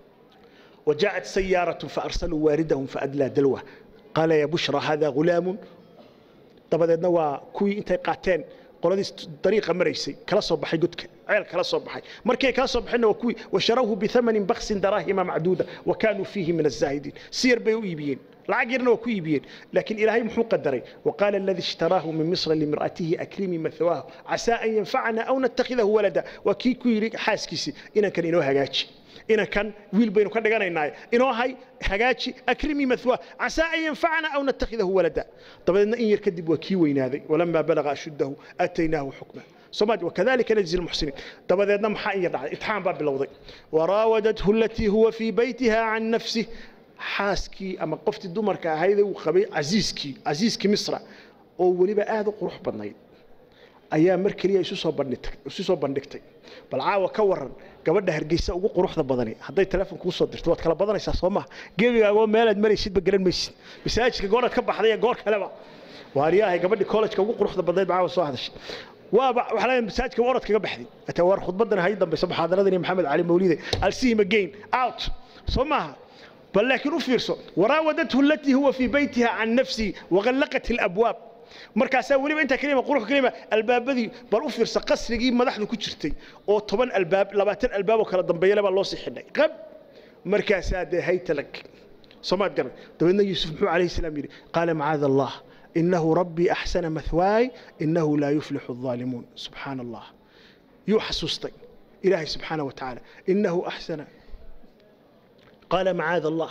وجاءت سيارة فأرسلوا واردهم فأدلى دلوه قال يا بشرى هذا غلام dabadeedna waa kuwii intay qaateen qoladii dariiqa maraysay kala soo baxay godka ceel kala soo baxay markay kala soo baxayna waa kuwii washarawhu bithamanin baksin daraahima macduuda wa kaanuu fiihi min azaahidiin si yar bay u iibiyeen lacag yarna waa ku iibiyeen laakiin ilaahay muxuu qadaray waqaala aladii ishtaraahu min misra limra'atihi akrimi mathwaahu casaa an yanfacana aw natakhidahu walada waa kii ku yidhi xaaskiisii inankan inoo hagaaji inankan wiil baynu ka dhiganaynaa inoo hay hagaaji akrimi mathwaa casaa an yanfacana aw natakhidahu walada dabadeedna in yar kadib waa kii weynaaday walamaa balaga ashuddahu aataynaahu xukma somaali wakadalika najzi lmuxsiniin dabadeedna maxaa in yar dhacday itixaan baa bilowday waraawadathu alatii huwa fii baytiha can nafsih xaaskii ama qoftii dumarka ahaydee uu qabay casiiskii casiiskii misra oo weliba aad u qurux badnayd ayaa mar keliya isu soo bandhigtay isu soo bandhigtay bal caawa ka waran gabadha hargeysa ugu quruxda badani hadday telefoon kuu soo dirto waad kala badanaysaa soo maha gebigaagoo meelaad maraysidba garan maysid masaajidka gooraad ka baxday ee goor kaleba waariyaahay gabadhii college-ka ugu quruxda badnayd caawa soo hadashay waaba waxaa leeyahay masaajidka orod kaga baxday ata war khudbadan hay dambaysa muxaadaradani maxamed cali mawlide alsihim again out soo maaha بل لكن أفرسه وراودته التي هو في بيتها عن نفسه وغلقت الأبواب markaasaa weliba intaa kelima qurux kelima albaabadii bal u fiirsa qasrigii madaxdu ku jirtay oo toban albaab labaatan albaab oo kala dambeeyale baa loo sii xidhay qab markaasaa dee haytalag soomaad garan dabeedna yuusuf muxuu calayhi salaam yidhi qaala macaada allah inahu rabbii axsana mathwaay inahu laa yuflixu الظaalimuun subxaana allah yuu xasuustay ilaahay subxaana wa tacaala inahu axsana قال معاذ الله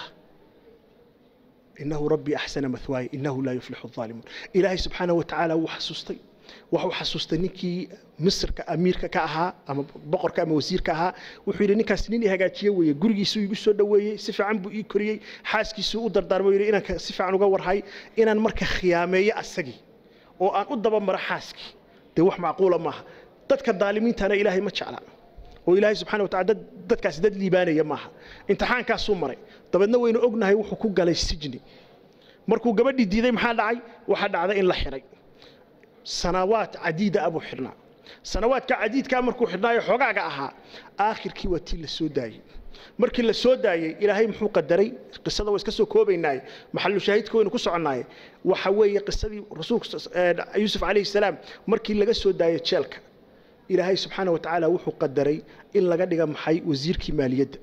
إنه ربي أحسن مثواي إنه لا يفلح الظالمون إلهي سبحانه وتعالى وحسستي wuxuu xasuustay ninkii misrka amiirka ka ahaa ama boqorka ama wasiirka ahaa wuxuu yidhi ninkaas nin i hagaajiye weeye gurigiisuu igu soo dhoweeyey si fiican buu ii koriyey xaaskiisuu u dardaarmay yidhi inaan si fiican uga warhay inaan marka khiyaameeyo asagii oo aan u dabamaro xaaskii dee wax macquula maaha dadka daalimiintana ilaahay ma jecla oo ilaahay subxana watacala dad dadkaasi dad liibaanaya maaha imtixaankaasuu maray dabeedna waynu ognahay wuxuu ku galay sijni markuu gabadhii diiday maxaa dhacay waxaa dhacday in la xidhay sanawaad cadiida abuu xidhnaa sanawaadka cadiidkaa markuu xidhnaayo xoogaaga ahaa aakhirkii waa tii la soo daayey markii la soo daayey ilaahay muxuu qadaray qisada waa iska soo koobaynaaye maxalu shaahidka waynu ku soconnaaye waxa weeye qisadii rasuulka yuusuf calayhi salaam markii laga soo daayey jeelka ilaahay subxaana wa tacaala wuxuu qadaray in laga dhiga maxay wasiirkii maaliyadda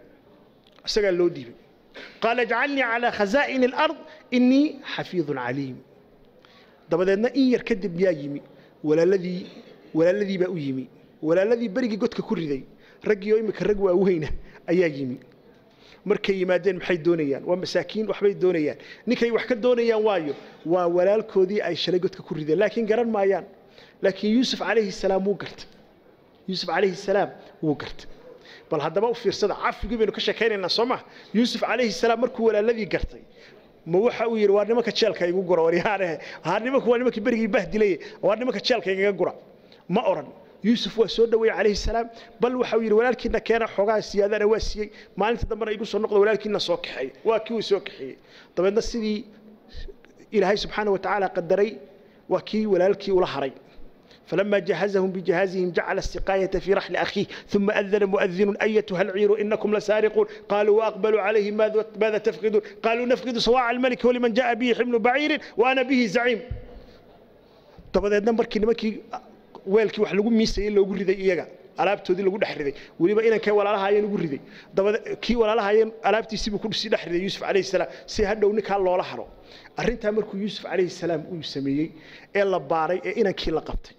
isagaa loo dhiibay qaala ijcalnii calaa khazaa'ini alard innii xafiidun caliim dabadeedna in yar kadib yaa yimi walaaladii walaaladii baa u yimi walaaladii berigii godka ku riday raggii oo imika rag waaweyna ayaa yimi markay yimaadeen maxay doonayaan waa masaakiin waxbay doonayaan ninkay wax ka doonayaan waayo waa walaalkoodii ay shalay godka ku rideen laakiin garan maayaan laakiin yuusuf calayhi salaam wuu gartay yuusuf calayhi salaam wuu gartay bal haddaba u fiirsada cafigii baynu ka sheekaynaynaa soo ma yuusuf calayhi salaam markuu walaaladii gartay ma waxa uu yidhi waa nimanka jeelka igu gura waryaanahe haa nimanku waa nimankii berigii bahdilaye waa nimanka jeelka igaga gura ma odhan yuusuf waa soo dhaweeyey calayhi salaam bal waxa uu yidhi walaalkiina keena xoogaa siyaadana waa siiyey maalinta dambena igu soo noqda walaalkiina soo kaxeey waa kii uu soo kaxeeyey dabeedna sidii ilaahay subxaana wa tacaala qadaray waa kii walaalkii ula haray فلما جهزهم بجهازهم جعل السقاية في رحل أخيه ثم أذن مؤذن أيتها العير إنكم لسارقون قالوا وأقبلوا عليهم ماذا, ماذا تفقدون قالوا نفقد صواع الملك ولمن جاء به حمل بعير وأنا به زعيم طب هذا نمبر كلمة weelkii wax lagu miisayey loogu riday iyaga alaabtoodii lagu dhex riday weliba inankay walaalahaayeen ugu riday dabada kii walaalahaayeen alaabtiisii buu ku sii dhex riday yuusuf calayhi salaam si hadhow ninkaa loola haro arrintaa markuu yuusuf calayhi salaam uu sameeyey ee la baaray ee inankii la qabtay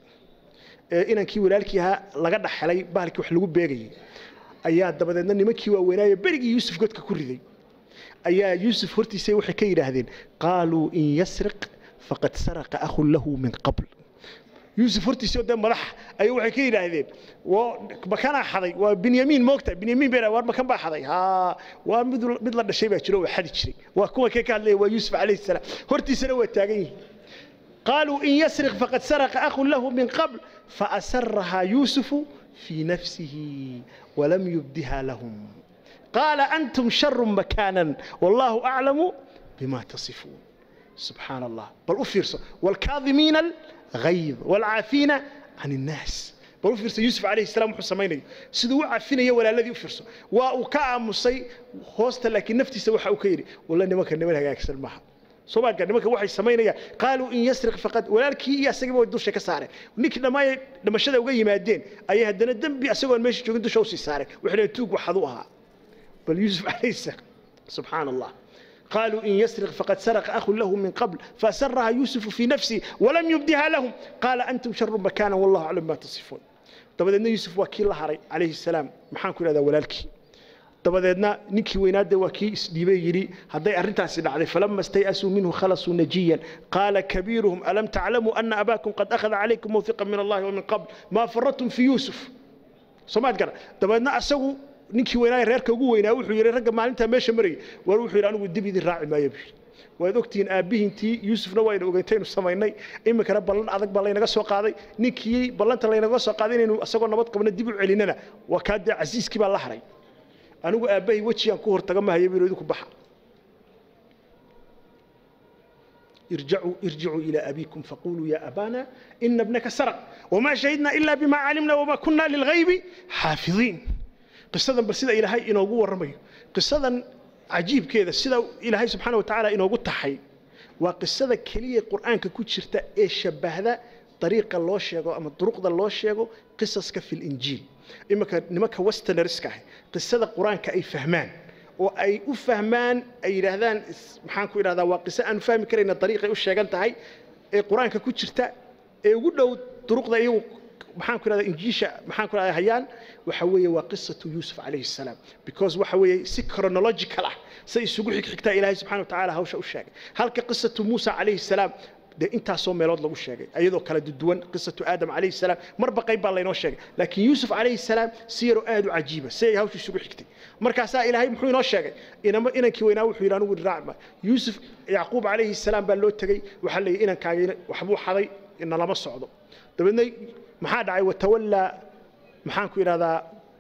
ee inankii walaalkii ahaa laga dhaxelay bahalkii wax lagu beegayay ayaa dabadeedna nimankii waaweynaaye berigii yuusuf godka ku riday ayaa yuusuf hortiisa waxay ka yidhaahdeen qaaluu in yasriq faqad saraqa akhun lahu min qabl yuusuf hortiisii dee madax ayuu waxay ka yidhaahdeen makanaa xaday waa binyamiin moogta binyamiin bay war makan baa xaday haa waa mid mid la dhashay baa jiro oo xadi jiray waa kuwa kee ka hadlaya waa yuusuf calayhi salaam hortiisana waa taagan yihiin قالوا إن يسرق فقد سرق أخ له من قبل فأسرها يوسف في نفسه ولم يبدها لهم قال أنتم شر مكانا والله أعلم بما تصفون سبحان الله بل أفرس والكاظمين الغيظ والعافين عن الناس بل أفرس يوسف عليه السلام حسمين سدو عافين ولا الذي أفرس وكا مصي هوست لكن نفتي سوى حوكيري والله نمك نمك أكسر معها soomaaliga nimanka waxay samaynayaan qaaluu in yasriq faqad walaalkii iyo asagaba way dusha ka saareen ninkii dhammaay dhimashada uga yimaadeen ayay haddana dembi asagoon meesha joogin dusha usii saareen waxay leeyihin tuug waxad u ahaa bal yuusuf calayhi salaam subxaana allah قالوا إن يسرق فقد سرق أخ له من قبل فأسرها يوسف في نفسه ولم يبدها لهم قال أنتم شر مكانا والله أعلم ما تصفون طبعا يوسف وكيل الله عليه السلام محان كل هذا ولالكي dabadeedna ninkii weynaade waa kii isdhiibay yidhi hadday arrintaasi dhacday falama stayasuu minhu khalasuu najiyan qaala kabiiruhum alam taclamuu ana abaakum qad akhada calaykum mawhiqan min allahi wamin qabl maa faradtum fi yuusuf soomaad gara dabadeedna asagu ninkii weynaaye reerka ugu weynaa wuxuu yidhi ragga maalintaa meesha marayay war wuxuu yidhi anigu dib idin raaci maayo buu yidhi waad ogtihiin aabbihiintii yuusufna wayna ogeyntaynu samaynay iminkana ballan adag baa laynaga soo qaaday ninkii ballanta laynaga soo qaaday inaynu asagoo nabad qabno dib u celinana waa kaa dee casiiskii baa la haray anigu aabbahay wejigaan ku hortaga mahayo buu idinku baxa irjacuu irjicuu ilaa abiikum faquluu yaa abaana ina bnaka saraq wamaa shahidnaa ilaa bimaa calimna wamaa kunna lilghaybi xaafidiin qisadan bal sida ilaahay inoogu warramayo qisadan cajiibkeeda sida ilaahay subxaana wa tacaala inoogu taxay waa qisada keliya qur'aanka ku jirta ee shabbahda dariiqa loo sheego ama duruqda loo sheego qisaska fi linjiil iminka nimanka westernerska ah qisada qur-aanka ay fahmaan oo ay u fahmaan ay yidhaahdaan maxaan ku idhahdaa waa qiso aanu fahmi karayna dariiqay u sheegan tahay ee qur-aanka ku jirta ee ugu dhow duruqda iyagu maxaan ku idhahdaa injiisha maxaan ku idhahdaa hayaan waxa weeye waa qisatu yuusuf calayhi salaam because waxa weeye si chronological ah say isugu xigxigtaa ilaahay subxana wa tacaala hawsha u sheegay halka qisatu muusa calayhi salaam dee intaasoo meelood lagu sheegay ayadoo kala duwan qisatu aadam calayhi salaam marba qayb baa laynoo sheegay laakiin yuusuf calayhi salaam si yaroo aad u cajiiba si ay hawsha isugu xigtay markaasaa ilaahay muxuu inoo sheegay inama inankii weynaa wuxuu yidhi anigu raacma yuusuf yacquub calayhi salaam baa loo tegey waxaa la yidhi inankaagiina waxbuu xaday ina lama socdo dabeedna maxaa dhacay watawallaa maxaan ku idhahdaa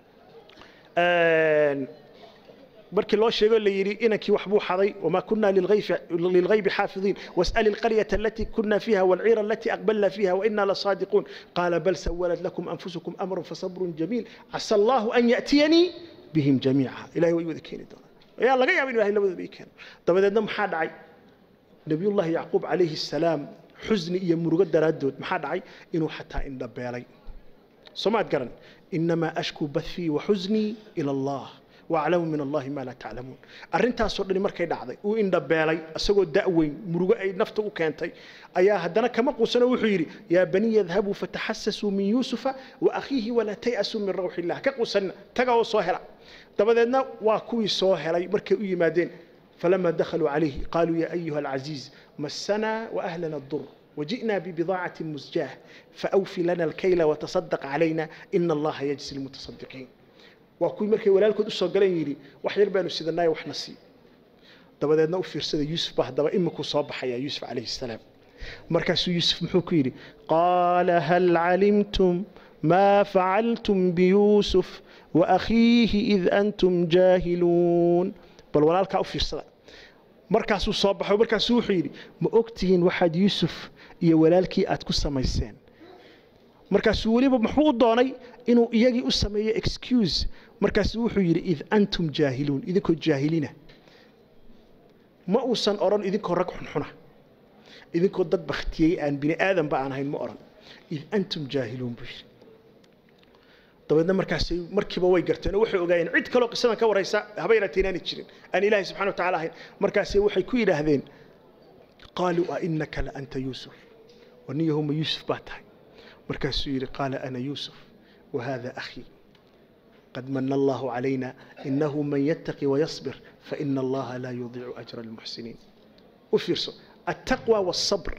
markii loo sheego la yidhi inankii waxbuu xaday wamaa kunna lilghaybi xaafidiin was'ali alqaryata alatii kunna fiiha walciira alatii aqbalna fiiha wainaa lasaadiquun qaala bal sawalat lakum anfusukum amran fasabrun jamiil casa allahu an ya'tiyanii bihim jamiica ilahay way wada keeni doonaan ayaa laga yaaba in ilahay labadaba ii keeno dabadeedna maxaa dhacay nabiyullahi yacquub calayhi salaam xusni iyo murugo daraaddood maxaa dhacay inuu xataa indhabeelay soomaad garan inamaa ashku bathii wa xusnii ila allah واعلموا من الله ما لا تعلمون arrintaasoo dhani markay dhacday uu indhabeelay asagoo da'weyn murugo ay nafta u keentay ayaa haddana kama quusano wuxuu yidhi yaa baniy yadhabuu fataxasasuu min yuusufa wa akhiihi walaa tay'asuu min rawxi illah ka quusanina taga oo soo hela dabadeedna waa kuwii soo helay markay u yimaadeen فلما دخلوا عليه قالوا يا أيها العزيز مسنا وأهلنا الضر وجئنا ببضاعة مزجاة فأوفي لنا الكيل وتصدق علينا إن الله يجزي المتصدقين waa kuwii markay walaalkood usoo galeen yidhi wax yar baanu sidanaayo waxna sii dabadeedna u fiirsada yuusuf ba haddaba iminkuu soo baxayaa yuusuf calayhi salaam markaasuu yuusuf muxuu ku yidhi qaala hal calimtum maa facaltum biyuusuf waakhiihi id antum jaahiluun bal walaalkaa u fiirsada markaasuu soo baxo markaasuu wuxuu yidhi ma ogtihiin waxaad yuusuf iyo walaalkii aad ku samayseen markaasuu weliba muxuu u doonay inuu iyagii u sameeyo excuse markaasuu wuxuu yidhi id antum jaahiluun idinkoo jaahilina ma uusan odhan idinkoo rag xunxuna idinkoo dad bakhtiyey aan bini aadanba aan ahayn ma odhan id antum jaahiluun buu yidhi dabeedna markaasay markiiba way garteen oo waxay ogaayeen cid kaloo qisadan ka waraysa haba yaraatee inaanay jirin aan ilaahay subxana wa tacaala ahayn markaasay waxay ku yidhaahdeen qaaluu a innaka la anta yuusuf waniyahuma yuusuf baa tahay markaasuu yidhi qaala ana yuusuf wahada akhii قد من الله علينا إنه من يتقي ويصبر فإن الله لا يضيع أجر المحسنين وفيرسو التقوى والصبر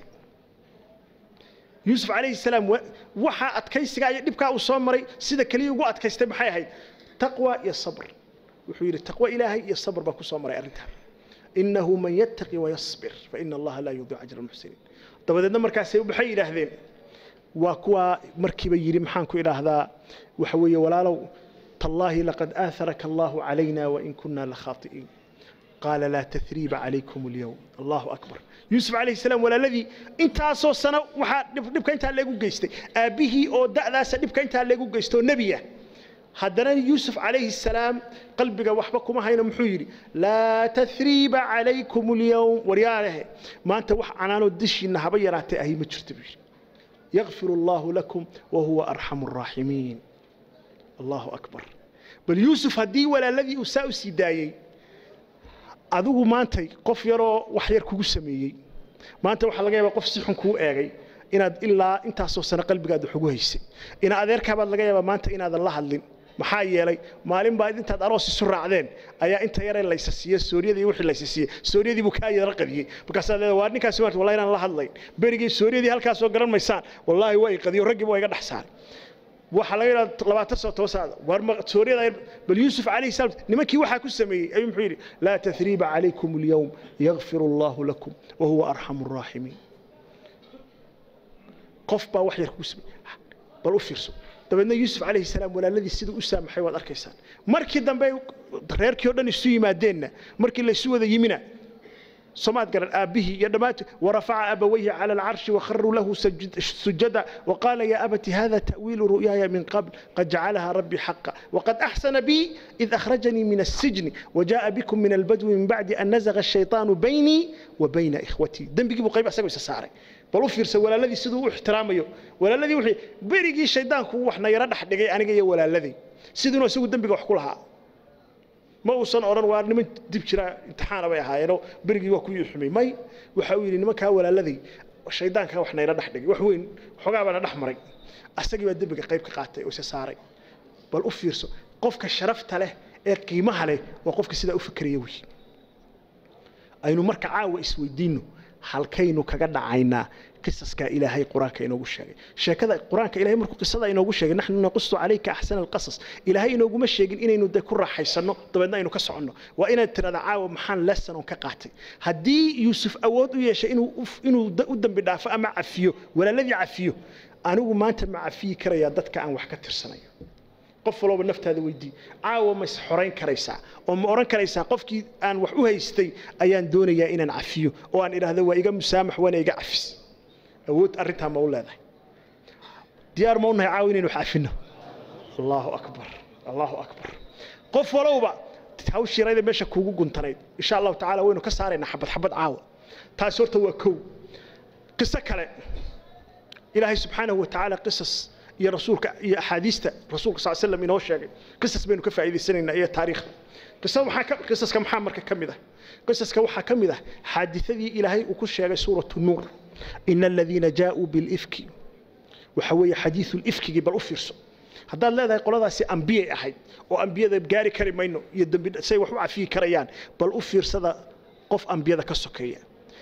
يوسف عليه السلام وحا أتكيستي دبكا وصومري سيدا كلي وقو أتكيستي بحي هاي تقوى يا صبر وحير التقوى إلهي يا صبر باكو صومري أرنتها إنه من يتقي ويصبر فإن الله لا يضيع أجر المحسنين طب إذا مركز بحي إلهذين وكوا مركب يري محانكو إلى هذا وحوي ولا لو تالله لقد آثرك الله علينا وإن كنا لخاطئين قال لا تثريب عليكم اليوم الله أكبر يوسف عليه السلام ولا الذي انت أصو سنة وحا نبكا انت اللي قيستي أبيه أو دعلا نبكا انت اللي قيستي نبيه هدنا يوسف عليه السلام قلبك وحبكم هاينا محيري لا تثريب عليكم اليوم ورياله ما أنت وح عنانو الدشي إنها بيراتي أهي مجرتبي يغفر الله لكم وهو أرحم الراحمين الله أكبر بل يوسف هدي ولا الذي أساء سيدايي adigu maantay qof yaroo wax yar kugu sameeyey maanta waxaa laga yaabaa qof si xun kuu eegay inaad ilaa intaasoo sano qalbigaad wax ugu haysay ina adeerkaabaad laga yaabaa maanta inaadan la hadlin maxaa yeelay maalin baa intaad aroos isu raacdeen ayaa inta yaree laysa siiye sooriyada iyo wixii laysa siiye sooriyadii buu kaa yara qadiyey markaasaad leedahay waa ninkaasi maarta wallahi inaan la hadlayn berigii sooriyadii halkaasoo garan maysaan wallaahi waa i qadiyo raggiiba waa iga dhex saaray waxa laga yidhahda labaatan sano toban sano war suuriyada bal yuusuf calayhi salaam nimankii waxaa ku sameeyey ayuu muxuu yidhi laa tathriiba calaykum alyawm yakfiru allahu lakum wahuwa arxamu araaximiin qof baa wax yar kugu sameeyey bal u fiirso dabeedna yuusuf calayhi salaam walaaladii siduu u saamaxay waad arkaysaan markii dambe reerkii oo dhan isu yimaadeenna markii laysu wada yimina سمات قال أبيه يدمات ورفع أبويه على العرش وخروا له سجد سجدا وقال يا أبت هذا تأويل رؤياي من قبل قد جعلها ربي حقا وقد أحسن بي إذ أخرجني من السجن وجاء بكم من البدو من بعد أن نزغ الشيطان بيني وبين إخوتي دم بيجيبوا قيب أسوي سساري بلو فيرس ولا الذي سدو احترامه ولا الذي وحي بيرجي الشيطان كو وحنا يرد حدقي أنا جاي ولا الذي سيدنا سووا دم بيجوا حكولها ma uusan odhan waa niman dib jira imtixaana bay ahaayeenoo berigii waa ku yuuxumay may waxa uu yidhi nimankaa walaaladay shaydaankaa wax nayla dhex dhigay wax weyn xoogaa baana dhex maray asagii baa dembiga qayb ka qaatay oo isa saaray bal u fiirso qofka sharafta leh ee qiimaha leh waa qofka sidaa u fikeraya wey aynu marka caawa isweydiinno halkaynu kaga dhacaynaa قصصك إلهي قرآنك إنه شيء شكذا قرآنك إلهي مركو قصة إنه شيء نحن نقص عليك أحسن القصص إلهي إنه مش شيء إن إنه ذكر راح يسنو طبعا إنه كسرنا وإن ترى عاو محن لسنا كقاتي هدي يوسف أود ويش إنه إنه قدام بدافع مع عفيه ولا الذي عفيه أنا ما أنت مع عفيه كريادتك عن وحكة سنة qof walba naftaada weydii caawa ma is xorayn karaysaa oo ma oran karaysaa qofkii aan wax u haystay ayaan doonayaa inaan cafiyo oo aan idhaahdo waa iga musaamax waana iga cafis awood arrintaa ma u leedahay diyaar ma unahay caawa inaynu wax cafino allahu akbar allahu akbar qof walowba hawshii rayda meesha kuugu guntanayd insha allahu tacaala waynu ka saaraynaa xabad xabad caawa taasi horta waa kow qiso kale ilaahay subxaanahu wa tacaala qisas iyo rasuulka iyo axaadiista rasuulka sal slam inoo sheegay qisas baynu ka faa'iidaysanaynaa iyo taariikhda qisada waxaa ka qisaska maxaa marka ka mid ah qisaska waxaa ka mid ah xaadithadii ilaahay uu ku sheegay suuratu nuur ina aladiina jaauu bilifki waxa weeye xadiidu lifkigii bal u fiirso haddaad leedahay qoladaasi ambiyay ahayd oo ambiyada gaari kari mayno iyo dembi say wax u cafiyi karayaan bal u fiirsada qof ambiyada ka sokeeya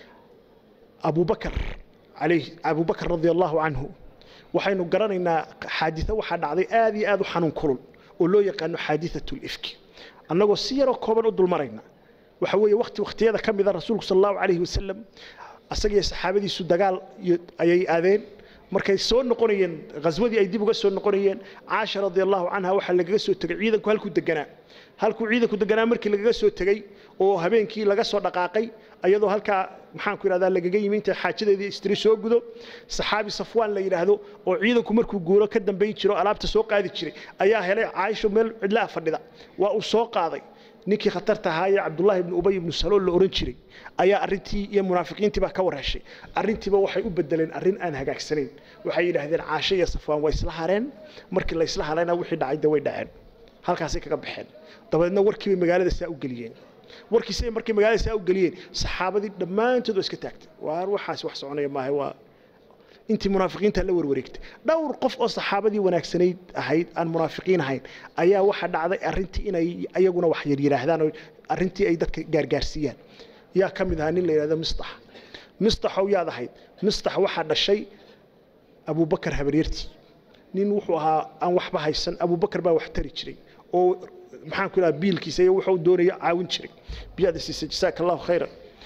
abubakar alayh abubakar radia allahu canhu waxaynu garanaynaa xaaditho waxaa dhacday aad iyo aad u xanuun kulul oo loo yaqaano xaadithatu lifki annagoo si yaroo kooban u dulmarayna waxa weeye waqti waqtiyada ka mida rasuulku sal allahu calayhi wasalam asagiyo saxaabadiisu dagaal ayay aadeen markay soo noqonayeen ghaswadii ay dib uga soo noqonayeen caasha radia allahu canha waxaa lagaga soo tegay ciidanku halkuu deganaa halkuu ciidanku deganaa markii lagaga soo tegey oo habeenkii laga soo dhaqaaqay ayadoo halkaa maxaanku yidhahdaa lagaga yimi intay xaajadeedii istiri soo gudo saxaabi safwaan la yidhaahdo oo ciidanku markuu guuro ka dambayn jiro alaabta soo qaadi jiray ayaa helay caaisho meel cidlaha fadhida waa uu soo qaaday ninkii khatarta ahaa ee cabdullaahi ibnu ubay ibnu salool la oran jiray ayaa arrintii iyo munaafiqiintii baa ka warheshay arrintiiba waxay u bedeleen arrin aan hagaagsanayn waxay yidhaahdeen caasho iyo safwaan way isla hareen markii la isla harayna wixii dhacay de way dhaceen halkaasay kaga baxeen dabadeedna warkii bay magaalada saa u geliyeen warkiisay markay magaalada saa u geliyeen saxaabadii dhammaantood waa iska taagtay waar waxaas wax soconaya maaha waa intii munaafiqiinta la warwareegtay dhowr qof oo saxaabadii wanaagsanayd ahayd aan munaafiqiin ahayn ayaa waxa dhacday arrintii inay ayaguna wax yar yidhaahdaan oo arrintii ay dadka gaargaarsiiyaan yaa ka mid ahaa nin la yidhahdo mistax mistaxow yaad ahayd mistax waxaa dhashay abubakar habaryartii nin wuxuu ahaa aan waxba haysan abubakar baa wax tari jiray oo maxaan ku idhaha biilkiisa iyo wuxuu doonaya caawin jiray biyaada siisa jasaaka allahu khayran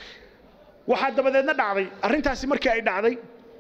waxaa dabadeedna dhacday arrintaasi markii ay dhacday